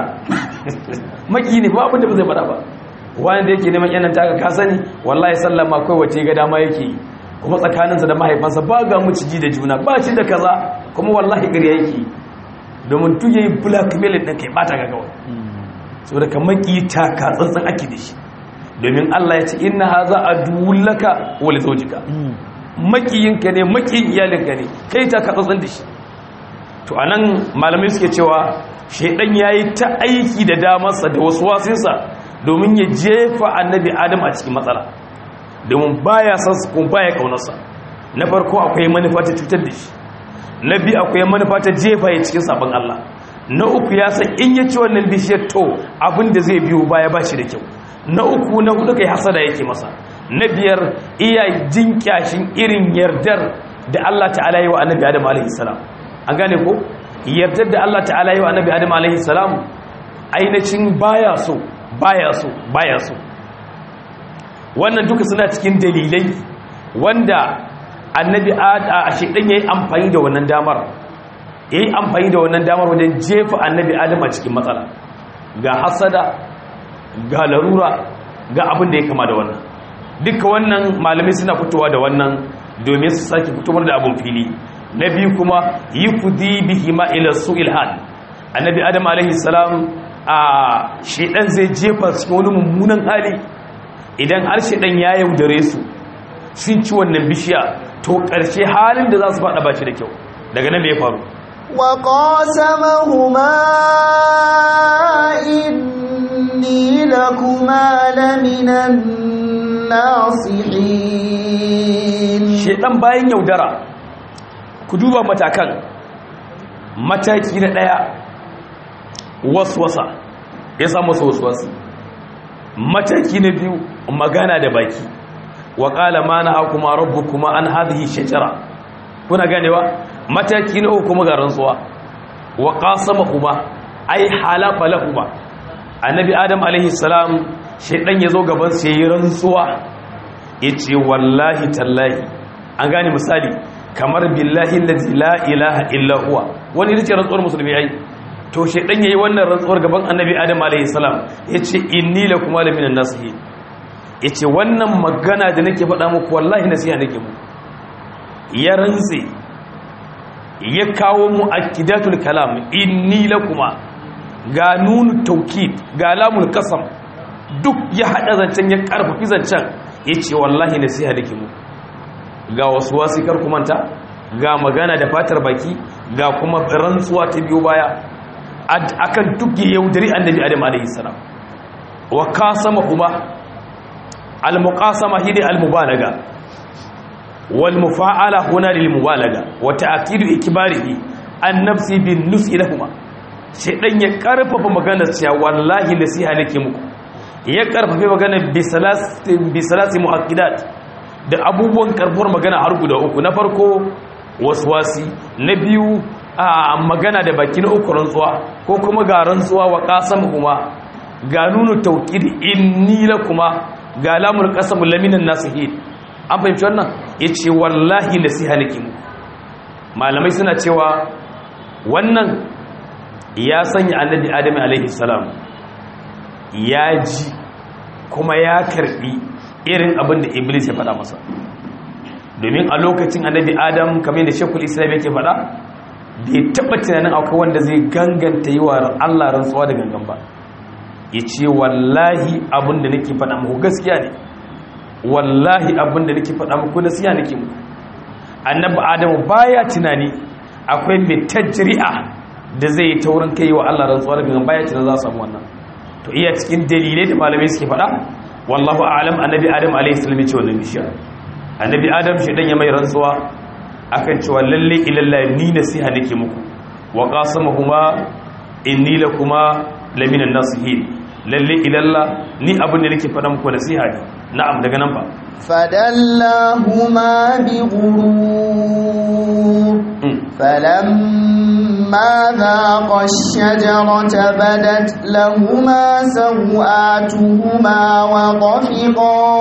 maki ne ba abin da ba zai fada ba wani da yake neman yanan taka ka sani wallahi sallah ma kai wace ga dama yake yi kuma tsakaninsa da mahaifansa ba ga muciji da juna ba ci da kaza kuma wallahi gari yake domin tu yayi blackmail din kai bata ga kawai saboda ka maki taka tsantsan ake da shi domin Allah ya ce inna haza adullaka wa li zawjika makiyinka ne makiyin iyalinka ne kai taka tsantsan da shi to anan malamai suke cewa shedan yayi ta aiki da damarsa da wasu wasinsa domin ya jefa annabi adam a cikin matsala domin baya san su kuma baya kaunarsa na farko akwai manufa ta cutar da shi na biyu akwai manufa ta jefa ya cikin sabon Allah na uku ya san in ya ci wannan bishiyar to abin da zai biyo baya ba shi da kyau na uku na hudu kai hasada yake masa na biyar iya jin kyashin irin yardar da Allah ta'ala yi wa annabi Adam alaihi salam an gane ko yardar da Allah ta'ala yi wa annabi Adam alaihi salam ainihin baya so baya so baya so wannan duka suna cikin dalilai wanda annabi a shedan yayi amfani da wannan damar yayi amfani da wannan damar wajen jefa annabi adam a cikin matsala ga hasada ga larura ga abin da ya kama da wannan duka wannan malamai suna fitowa da wannan domin su sake fitowar da abun fili na biyu kuma yi kudi bihi ma ila su'il hal annabi adam alaihi salam a shedan zai jefa cikin wani mummunan hali idan har shedan ya yaudare su sun ci wannan bishiya to ƙarshe halin da za su faɗa ba shi da kyau daga nan me ya faru وقاسمهما إني لكما لمن الناصحين shedan bayan yaudara ku duba matakan mataki na ɗaya waswasa ya samu waswasa mataki na biyu magana da baki wa qala ma na akuma rabbukuma an hadhihi shajara kuna ganewa mataki na uku kuma ga rantsuwa wa qasama kuma ai halafa lahuma annabi adam alaihi salam shedan yazo gaban sa yayin rantsuwa yace wallahi tallahi an gane misali kamar billahi allazi la ilaha illa huwa wani yace rantsuwar musulmi ai to shedan yayi wannan rantsuwar gaban annabi adam alaihi salam yace inni lakum laminan nasihin yace wannan magana da nake faɗa muku wallahi nasiha nake muku ya rantsi ya kawo mu akidatul kalam inni lakuma ga nunu taukid ga lamul kasam duk ya hada zancen ya karfafi zancen yace wallahi nasiha dake mu ga wasu wasikar kumanta ga magana da fatar baki ga kuma rantsuwa ta biyo baya akan duk ya yaudari annabi adam alaihi salam wa kasama kuma al muqasama hidi al mubalaga والمفاعله هنا للمبالغه وتاكيد اكباره النفس بالنص لهما shedan ya karfafa maganar cewa wallahi nasiha nake muku ya karfafa maganar bisalasi bisalasi muakkidat da abubuwan karfuwar magana har guda uku na farko waswasi na biyu a magana da baki na uku rantsuwa ko kuma ga rantsuwa wa qasam kuma ga nunu tawkid inni lakuma ga lamul qasam laminan nasihin an fahimci wannan ya ce wallahi nasiha nake mu malamai suna cewa wannan ya sanya annabi adam alaihi salam ya ji kuma ya karbi irin abin da iblis ya faɗa masa domin a lokacin annabi adam kamar da shekul islam yake faɗa bai taɓa tunanin akwai wanda zai ganganta yi wa allah rantsuwa da gangan ba ya ce wallahi abin da nake faɗa muku gaskiya ne wallahi abin da nake faɗa muku nasiya nake muku annabi adamu baya tunani akwai mai tajri'a da zai yi taurin kai wa Allah rantsuwa daga baya tunan za su samu wannan to iya cikin dalilai da malamai suke faɗa wallahu a'lam annabi adam alayhi salam ya ce wannan bishiya annabi adam shi dan ya mai rantsuwa akan cewa lalle ilalla ni nasiha nake muku wa qasamahuma inni lakuma lamina nasihin lalle ilalla ni abin da nake faɗa muku nasiha ne na'am daga nan ba فدلاهما بغرور فلما ذاقا الشجرة بدت لهما سوآتهما وطفقا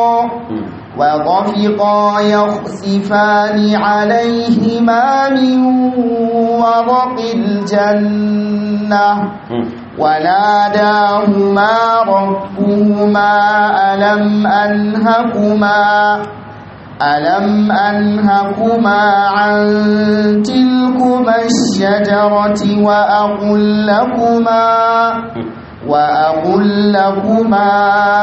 وطفقا يخسفان عليهما من ورق الجنة وناداهما ربهما ألم أنهكما ألم أنهكما عن تلكما الشجرة وأقل لكما وأقل لكما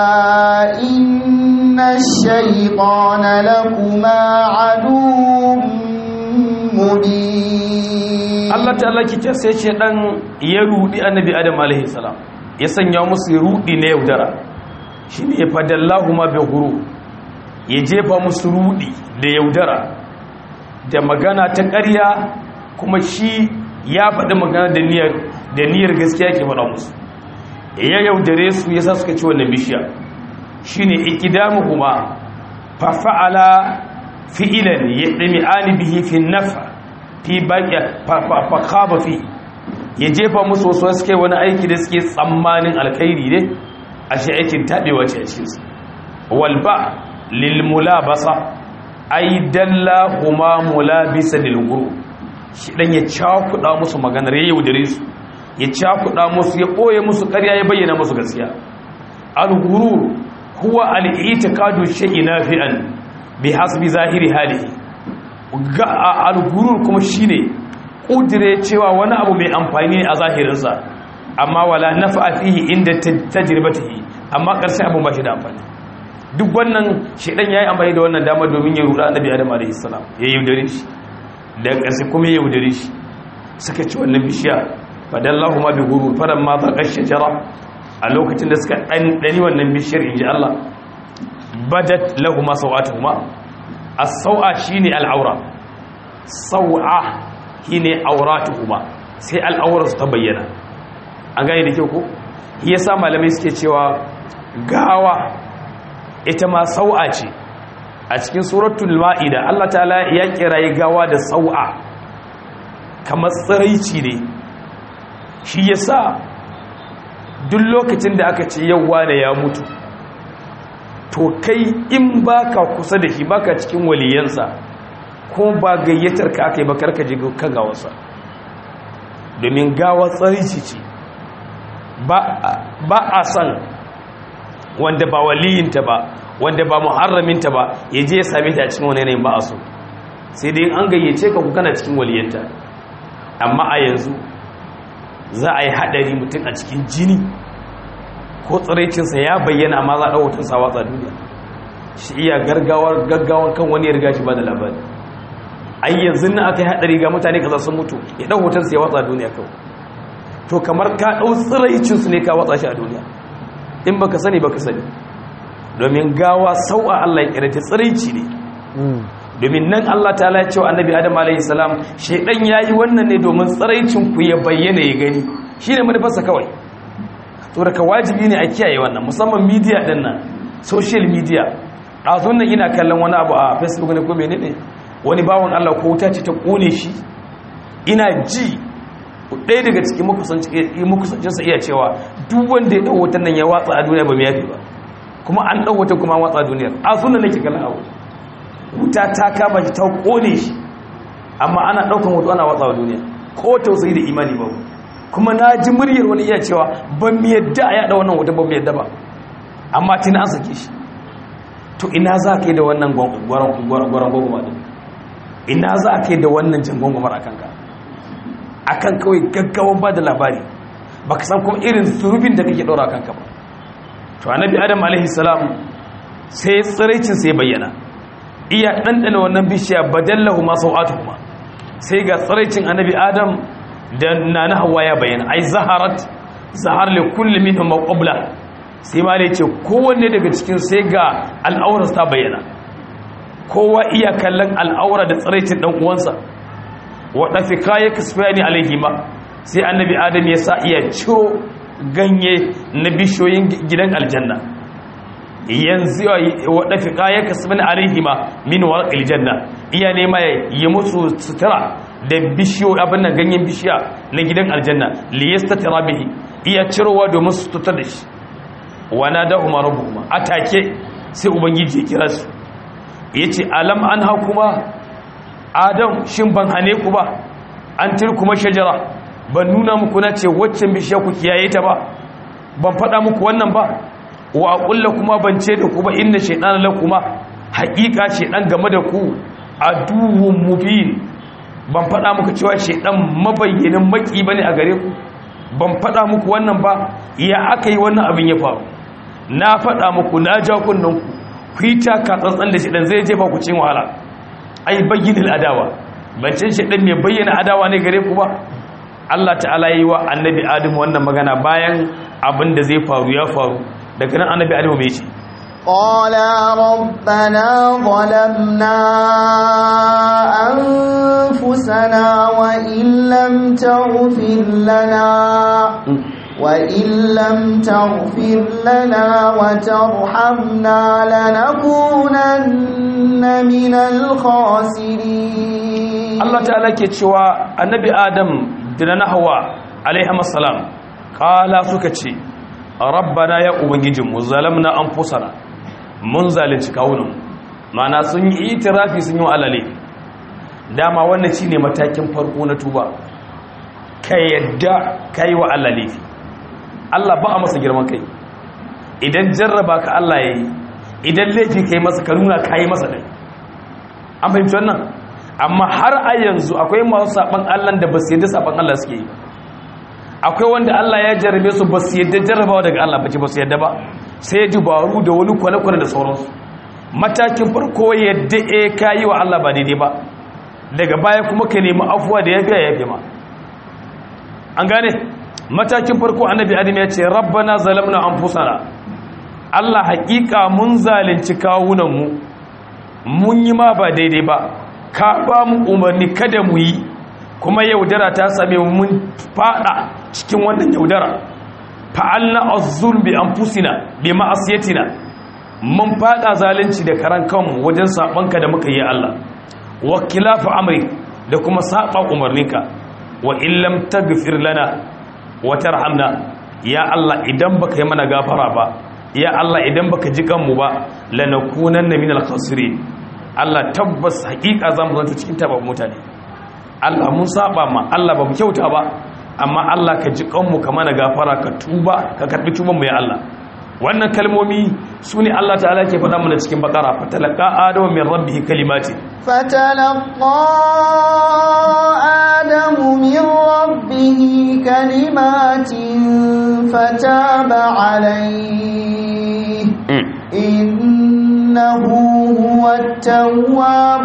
إن الشيطان لكما عدو مبين Allah ta'ala kike sai ce dan ya rudi annabi Adam alaihi salam ya sanya musu rudi na yaudara shine ya fadallahu ma bi guru ya jefa musu rudi da yaudara da magana ta ƙarya kuma shi ya faɗi magana da niyyar da niyyar gaskiya ke faɗa musu ya yaudare su yasa suka ci wannan bishiya shine ikidamuhuma fa fa'ala fi'ilan yadmi'ani bihi fi nafa fi baqiya fa khaba fi ya jefa musu wasu suke wani aiki da suke tsammanin alkhairi ne a shi aikin tabewa ce a cikin su wal ba lil mulabasa ay dalla huma mulabisa lil guru shi dan ya cakuda musu maganar ya yaudare su ya cakuda musu ya koye musu ƙarya ya bayyana musu gaskiya al gurur huwa al i'tiqadu shay'in nafi'an bi hasbi zahiri halihi ga al-gurur kuma shine kudire cewa wani abu mai amfani ne a zahirinsa amma wala nafa fihi inda tajribatihi amma karshen abu ba shi da amfani duk wannan shedan yayi amfani da wannan dama domin ya ruda annabi adam alaihi salam ya yaudare shi da ƙarshe kuma ya yaudare shi suka ci wannan bishiya fadallahu ma bi gurur fadan ma ta kashe jara a lokacin da suka ɗanɗani wannan bishiyar inji Allah badat lahuma sau'atuhuma as-sau'a shine al-aura sau'a shine auratuhuma sai al'aurarsu ta bayyana an gane da kyau ko yasa malamai suke cewa gawa ita ma sau'a ce a cikin suratul ma'ida Allah ta'ala ya kirayi gawa da sau'a kamar tsiraici ne shi yasa duk lokacin da aka ce yauwa da ya mutu to kai in baka kusa da shi baka cikin waliyansa ko ba gayyatar ka aka yi bakar ka je kan gawarsa domin gawa tsarici ce ba a san wanda ba waliyinta ba wanda ba muharraminta ba ya je ya same ta a cikin wani yanayin ba a so sai dai an gayyace ka ku kana cikin waliyanta amma a yanzu za a yi haɗari mutum a cikin jini ko tsiraicinsa ya bayyana amma za a ɗau sa watsa duniya shi iya gargawar gaggawan kan wani ya riga shi ba da labari ai yanzu na aka yi haɗari ga mutane kaza sun mutu ya ɗau hotonsa ya watsa duniya kawai to kamar ka ɗau tsiraicinsu ne ka watsa shi a duniya in baka sani baka sani domin gawa sau'a Allah ya kirata tsiraici ne domin nan Allah ta ya cewa annabi Adam alaihi salam shedan yayi wannan ne domin tsiraicin ku ya bayyana ya gani shine manufarsa kawai to daga wajibi ne a kiyaye wannan musamman media din nan social media ɗazun nan ina kallon wani abu a facebook ne ko menene wani bawon Allah ko wuta ce ta kone shi ina ji ɗaya daga cikin makusancinsa iya cewa duk wanda ya ɗau wutan nan ya watsa a duniya ba mai yafi ba kuma an ɗau wutan kuma watsa a duniyar a sunan nake kallon abu wuta ta kama shi ta kone shi amma ana ɗaukan wuta ana watsa a duniya ko tausayi da imani ba kuma na ji muryar wani iya cewa ban mi yadda a yaɗa wannan wuta ban mi yadda ba amma tuni an sake shi to ina za ka yi da wannan gwaron gwagwama ɗin ina za ka yi da wannan jan gwagwamar a kanka a kan kawai gaggawan ba da labari ba ka san kuma irin surubin da kake ɗora kanka ba to annabi adam alaihi salam sai tsiraicin sai bayyana iya ɗanɗana wannan bishiya badallahu ma sau'atu kuma sai ga tsiraicin annabi adam da na na hawa ya bayyana ai zaharat zahar li kulli minhum qabla sai ma ce kowanne daga cikin sai ga al'aurar ta bayyana kowa iya kallon al'aura da tsiraicin dan uwansa wa dafika ya kasfani alaihima sai annabi adam ya sa iya ciro ganye na bishiyoyin gidan aljanna yanzu wa dafika ya kasfani alaihima min warqil janna iya nema ya musu sutura da bishiyo abin nan ganyen bishiya na gidan aljanna li yastatira bihi iya cirowa domin su tutar da shi wana da umar rabbuhuma atake sai ubangiji ya kira su yace alam an hakuma adam shin ban hane ku ba an kuma shajara ban nuna muku na ce waccan bishiya ku kiyaye ta ba ban faɗa muku wannan ba wa aqulla kuma ban ce da ku ba inna shaytana lakuma haqiqa shaydan game da ku aduwwun mubin ban faɗa muku cewa shaydan mabayyanin maki bane a gare ku ban faɗa muku wannan ba ya aka yi wannan abin ya faru na faɗa muku na ja kunnen ku ku yi taka tsantsan da shaydan zai jefa ku cin wahala ai bayyinil adawa bancin shaydan mai bayyana adawa ne gare ku ba Allah ta'ala yi wa annabi Adam wannan magana bayan abin da zai faru ya faru daga nan annabi Adam mai ce قالا ربنا ظلمنا أنفسنا وإن لم تغفر لنا وإن لم تغفر لنا وترحمنا لنكونن من الخاسرين Allah ta'ala ke cewa annabi Adam da na Hawwa alaihi assalam kala suka ce rabbana ya ubangijinmu zalamna anfusana mun zalunci kawunan mana sun yi itirafi sun yi wa alale dama wannan shine matakin farko na tuba ka yadda kai wa alale Allah ba a masa girman kai idan jarraba ka Allah yayi idan laifi kai masa ka nuna kai masa dai an fahimci wannan amma har a yanzu akwai masu saban Allah da ba su yadda saban Allah suke yi akwai wanda Allah ya jarrabe su ba su yadda jarrabawa daga Allah ba ce ba su yadda ba sai dubaru da wani kwane-kwane da sauransu matakin farko yadda e ka yi wa Allah ba daidai ba daga baya kuma ka nemi afuwa da ya fiya ya fi ma an gane matakin farko annabi adam ya ce rabbana zalamna anfusana Allah haƙiƙa mun zalunci kawunanmu mun yi ma ba daidai ba ka ba mu umarni kada mu yi kuma yaudara ta same mun fada cikin wannan yaudara fa'alna az-zulm bi anfusina bi ma'asiyatina mun fada zalunci da karan kanmu wajen sabanka da muka yi Allah wa khilafu amri da kuma saba umarninka wa illam taghfir lana wa tarhamna ya Allah idan baka yi mana gafara ba ya Allah idan baka ji kanmu ba lanakunanna minal khasirin Allah tabbas hakika zamu zanto cikin tabab mutane Allah mun saba ma Allah ba mu kyauta ba amma Allah ka ji kanmu ka mana gafara ka tuba ka karbi tuban mu ya Allah wannan kalmomi sune Allah ta'ala ke faɗa mana cikin bakara fatalaqa adamu min rabbihi kalimati فتلقى آدم من ربه كلمات فتاب عليه إنه هو التواب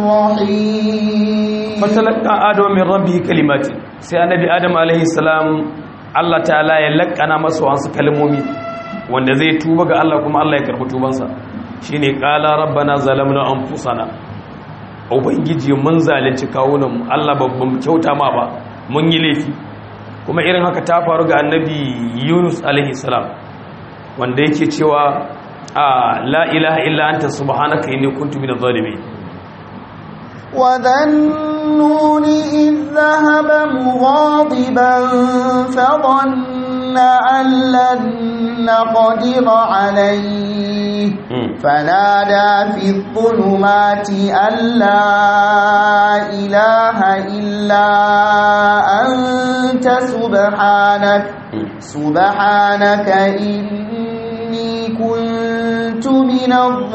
الرحيم fatalaka adam min rabbihi kalimati sai annabi adam alaihi salam Allah ta'ala ya lakana masa wasu kalmomi wanda zai tuba ga Allah kuma Allah ya karbi tubansa shine qala rabbana zalamna anfusana ubangiji mun zalunci kawunan mu Allah babban kyauta ma ba mun yi laifi kuma irin haka ta faru ga annabi Yunus alaihi salam wanda yake cewa la ilaha illa anta subhanaka inni kuntu minadh zalimin وذا النون إذ ذهب مغاضبا فظن أن لن نقدر عليه فنادى في الظلمات أن لا إله إلا أنت سبحانك سبحانك إني كنت من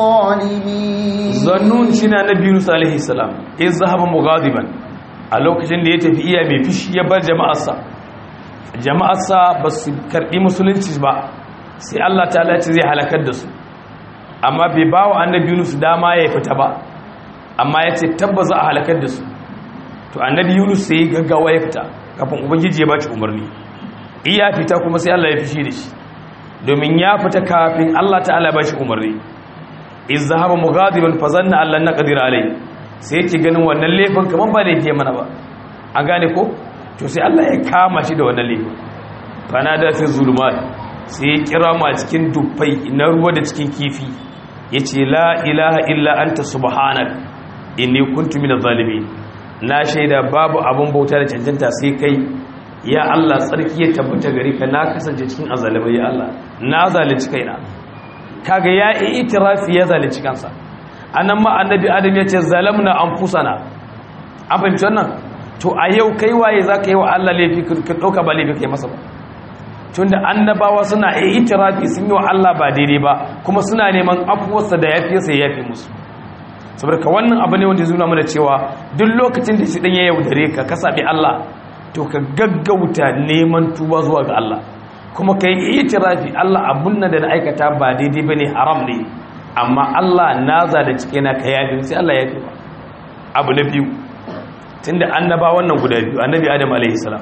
الظالمين zannun shi na nabi yunus alaihi salam in zahaba mughadiban a lokacin da ya tafi iya mai fishi ya bar jama'arsa jama'arsa ba su karɓi musulunci ba sai Allah ta ce zai halakar da su amma bai ba wa annabi yunus dama ya fita ba amma ya ce tabbas a halakar da su to annabi yunus sai gaggawa ya fita kafin ubangiji ya ba shi umarni iya fita kuma sai Allah ya fishi da shi domin ya fita kafin Allah ta'ala ba shi umarni iz zahaba mughadiban fa zanna allan naqdir alai sai yake ganin wannan laifin kaman ba laifi mana ba an gane ko to sai Allah ya kama shi da wannan laifin fa da fi zulumat sai ya kira mu a cikin dubbai na ruwa da cikin kifi yace la ilaha illa anta subhanak inni kuntu minadh zalimin na shaida babu abun bauta da cancanta sai kai ya Allah tsarki ya tabbata gare ka na kasance cikin azalimai ya Allah na zalunci kaina kaga ya yi itirafi ya zalunci kansa anan ma annabi adam ya ce zalamna anfusana an fahimci wannan to a yau kai waye zaka yi wa Allah laifi ka dauka ba laifi kai masa ba tunda annabawa suna yi itirafi sun yi wa Allah ba daidai ba kuma suna neman afuwarsa da yafiyarsa ya yafi musu saboda ka wannan abu ne wanda ya zuna mana cewa duk lokacin da shi dan ya yaudare ka ka sabi Allah to ka gaggauta neman tuba zuwa ga Allah kuma ka yi itirafi Allah abun nan da na aikata ba daidai ba ne haram ne amma Allah na da cike na ka yafi sai Allah ya fi ba abu na biyu tun da annaba wannan guda biyu annabi adam alaihi salam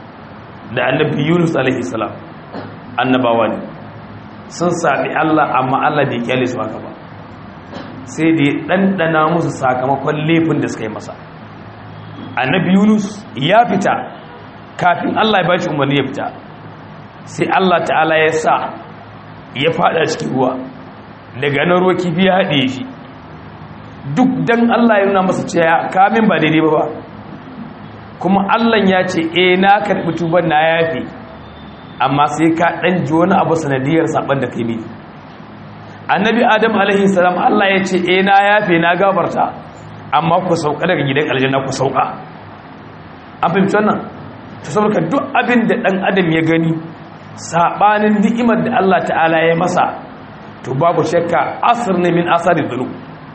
da annabi yunus alaihi salam annabawa ne sun sami Allah amma Allah bai kyale su haka ba sai da ya ɗanɗana musu sakamakon laifin da suka yi masa annabi yunus ya fita kafin Allah ya ba shi umarni ya fita sai Allah ta'ala ya sa ya fada cikin ruwa daga nan ruwa kifi ya haɗe shi duk dan Allah ya nuna masa cewa kamin ba daidai ba ba kuma Allah ya ce eh na karɓi tuban na yafi amma sai ka ɗan ji wani abu sanadiyar saɓan da kai mini annabi adam alaihi salam Allah ya ce eh na yafe na gabarta amma ku sauka daga gidan aljanna ku sauka an fahimci wannan ta saboda duk abin da ɗan adam ya gani saɓanin ni'imar da Allah ta'ala ya masa to babu shakka asir ne min asari zunub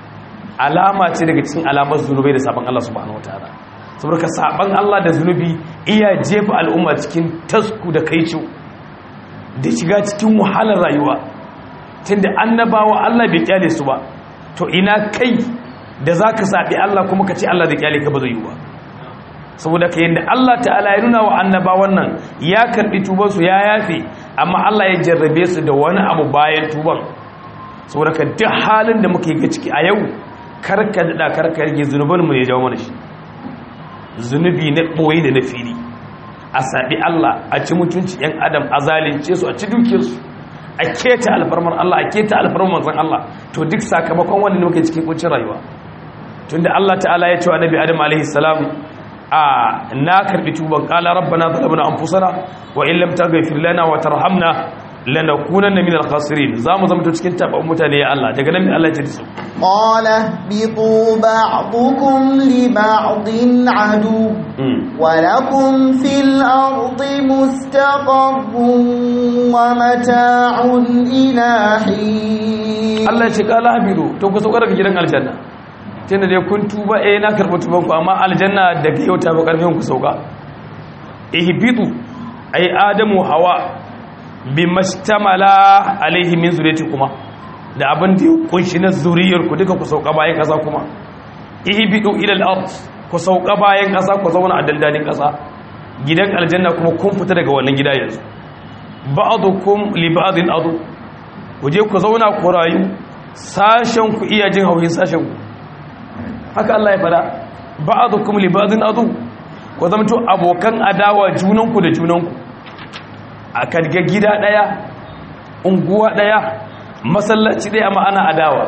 alama ce daga cikin alamar zunubai da saban Allah subhanahu wataala saboda saban Allah da zunubi iya jefa al'umma cikin tasku da kaico da shiga cikin wahalar rayuwa tunda annabawa Allah bai kyale su ba to ina kai da zaka sabi Allah kuma ka ce Allah da kyale ka ba zai yi ba saboda ka yadda Allah ta'ala ya nuna wa annabawan nan ya karbi tuban su ya yafe amma Allah ya jarrabe su da wani abu bayan tuban saboda ka duk halin da muke ga ciki a yau karka da karka rage zunuban mu ne jawo mana shi zunubi na boye da na fili a saɓi Allah a ci mutunci ‘yan adam a zalince su a ci dukiyarsu a keta alfarmar Allah a keta alfarmar manzan Allah to duk sakamakon wanda muke cikin kuncin rayuwa tunda Allah ta'ala ya ce wa nabi adam alaihi salam a na karbi tuban qala rabbana zalamna anfusana wa in lam taghfir lana wa tarhamna lanakunanna minal khasirin zamu zama to cikin tabban mutane ya Allah daga nan Allah ya ce su قال اهبطوا بعضكم لبعض عدو ولكم في الأرض مستقر ومتاع إلى حين Allah ya ce kala habiru to ku sauka daga gidan aljanna tunda dai kun tuba eh na karɓi tuban ku amma aljanna daga yau ta ba karfin ku sauka ihbitu ay adamu hawa bimastamala alaihi min zuriyatikum da abin da ya kunshi na zuriyar ku duka ku sauka bayan kasa kuma ihbitu ila al-ard ku sauka bayan kasa ku zauna a dandalin kasa gidan aljanna kuma kun fita daga wannan gida yanzu ba'dukum li ba'din adu ku je ku zauna ku rayu sashen ku iya jin hauhin sashen ku haka Allah ya fada ba'dukum li ba'din adu ku zamto abokan adawa junanku da junanku a kadga gida daya unguwa daya masallaci daya ma'ana adawa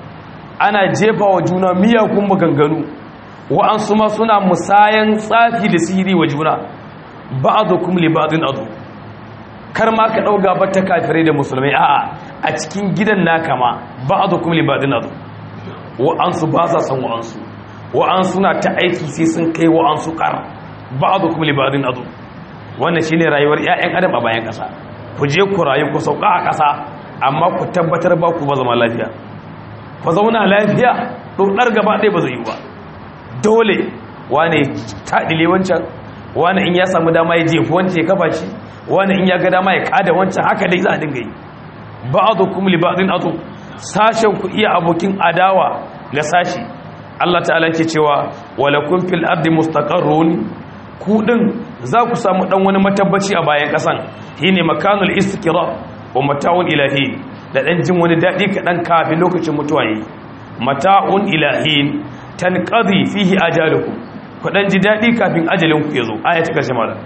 ana jefa wa juna miyakun maganganu wa'ansu ma suna musayan tsafi da sihiri wa juna ba'dukum li ba'din adu kar ma ka ɗauga ba ta kafirai da musulmai a'a a cikin gidan naka ma ba a zukum libadin azu wa'ansu ba sa san wa'ansu wa'ansu na ta aiki sai sun kai wa'ansu ƙar ba a zukum libadin azu wannan shine rayuwar 'ya'yan adam a bayan ƙasa ku je ku rayu ku sauka a ƙasa amma ku tabbatar ba ku ba zama lafiya ku zauna lafiya ɗaukar gaba ɗaya ba zai yi ba dole wane taɗile wancan wane in ya samu dama ya jefi wancan ya kafa shi wani in ya ga dama ya kada wancan haka dai za a dinga yi ba'dukum li ba'din atu sashen ku iya abokin adawa ga sashi Allah ta'ala yake cewa walakum fil ardi mustaqarrun ku din za ku samu dan wani matabbaci a bayan kasan shine makanul istiqrar wa mata'un ilahi da dan jin wani dadi kadan kafin lokacin mutuwa yi mata'un ilahi tanqadi fihi ajalukum ku dan ji dadi kafin ajalin ku yazo aya ta karshe malam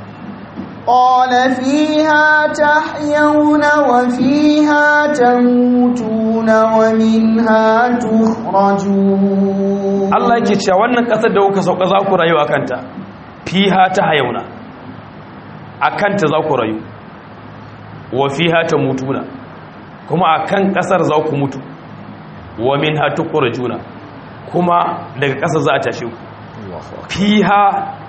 قال فيها تحيون وفيها تموتون ومنها تخرجون Allah yake cewa wannan kasar da kuka sauka za ku rayu akanta fiha ta hayauna akanta za ku rayu wa fiha tamutuna kuma akan kasar za ku mutu wa minha tukhrajuna kuma daga kasar za a tashe ku fiha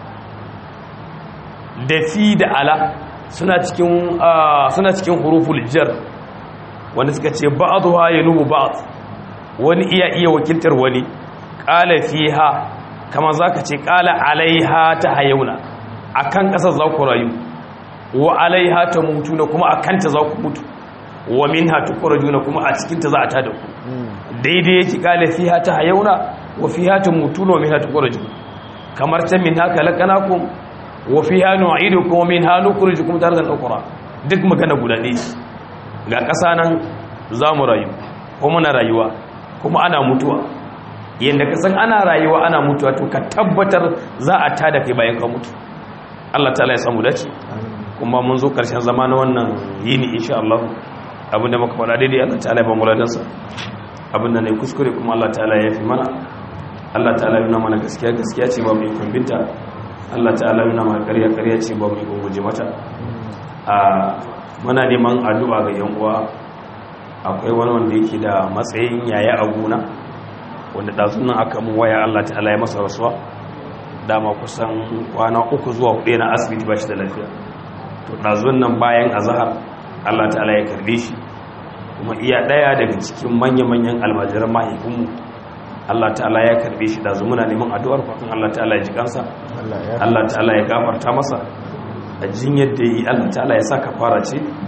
da fi da ala suna cikin suna cikin huruful jar wanda suka ce ba'dha yanubu ba'd wani iya iya wakiltar wani qala fiha kama zaka ce qala alaiha ta hayuna akan kasar za ku rayu wa alaiha ta mutuna kuma akan ta za ku mutu wa minha tukhrajuna kuma a cikin ta za a tada ku daidai yake qala fiha ta hayuna wa fiha ta mutuna wa minha tukhrajuna kamar ta min haka lakanakum wa fiha nu'idukum wa minha nukhrijukum taratan ukhra duk magana guda ne ga ƙasa nan zamu rayu ko muna rayuwa kuma ana mutuwa yanda ka san ana rayuwa ana mutuwa to ka tabbatar za a tada kai bayan ka mutu Allah ta'ala ya samu dace kuma mun zo karshen zama na wannan yini insha Allah abinda muka faɗa daidai Allah ta'ala ya ba mu ladansa abinda ne kuskure kuma Allah ta'ala ya fi mana Allah ta'ala ya nuna mana gaskiya gaskiya ce ba mu ikon binta Allah ta'ala yana ma ƙarya ƙarya ce ba mai guje mata a muna neman addu'a ga yan uwa akwai wani wanda yake da matsayin yaya a gona wanda ɗazun nan aka mun waya Allah ta'ala ya masa rasuwa dama kusan kwana uku zuwa hudu na asibiti ba shi da lafiya to ɗazun nan bayan azahar Allah ta'ala ya karbe shi kuma iya ɗaya daga cikin manya-manyan almajiran mahaifinmu Allah ta'ala ya karbe shi da muna neman addu'ar fatan Allah ta'ala ya ji kansa Allah ta'ala ya gafarta masa a jinyar da yi Allah ta'ala ya sa kafara ce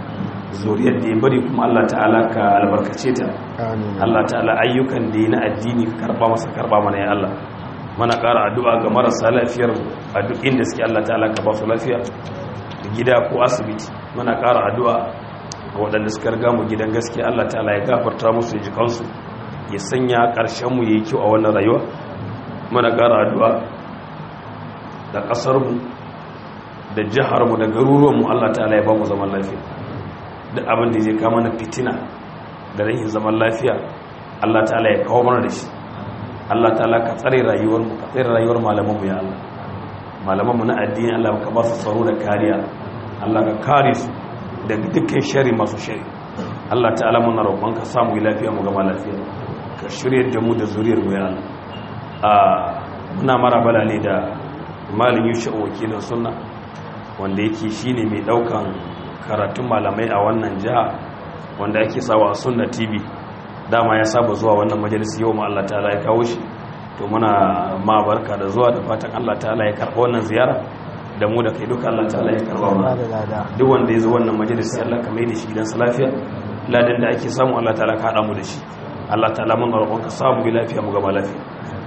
zuriyar da ya bari kuma Allah ta'ala ka albarkace ta amin Allah ta'ala ayyukan da ya na addini ka karba masa karba mana ya Allah mana ƙara addu'a ga marasa lafiyar a duk inda suke Allah ta'ala ka ba su lafiya gida ko asibiti mana ƙara addu'a ga waɗanda suka riga mu gidan gaskiya Allah ta'ala ya gafarta musu ya ji kansu ya sanya ƙarshen mu yayi kyau a wannan rayuwa mana ƙara addu'a da ƙasar mu da jihar mu da garuruwan mu Allah ta'ala ya ba mu zaman lafiya duk abin da zai kama na fitina da rahin zaman lafiya Allah ta'ala ya kawo mana da shi Allah ta'ala ka tsare rayuwar mu ka tsare rayuwar malaman mu ya Allah malaman mu na addini Allah ka ba su tsaro da kariya Allah ka kare su daga dukkan shari masu shari Allah ta'ala muna roƙon ka samu lafiya mu gama lafiya ka shirye da mu da zuriyar mu ya Allah a muna marabala ne da malin yusha wakilin sunna wanda yake shine mai daukan karatun malamai a wannan jiha wanda ake sawa a sunna tv dama ya saba zuwa wannan majalisi yau ma Allah ta'ala ya kawo shi to muna ma barka da zuwa da fatan Allah ta'ala ya karɓa wannan ziyara da mu da kai duka Allah ta'ala ya karɓa ba mana da lada duk wanda ya zo wannan majalisi Allah ka mai da shi gidansa lafiya ladan da ake samu Allah ta'ala ka haɗa mu da shi Allah ta'ala mun roƙon ka samu bi lafiya mu gaba lafiya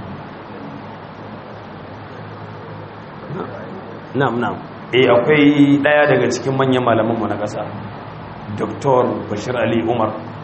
na'am na'am eh akwai daya daga cikin manyan malaman mu na ƙasa Dr. Bashir Ali Umar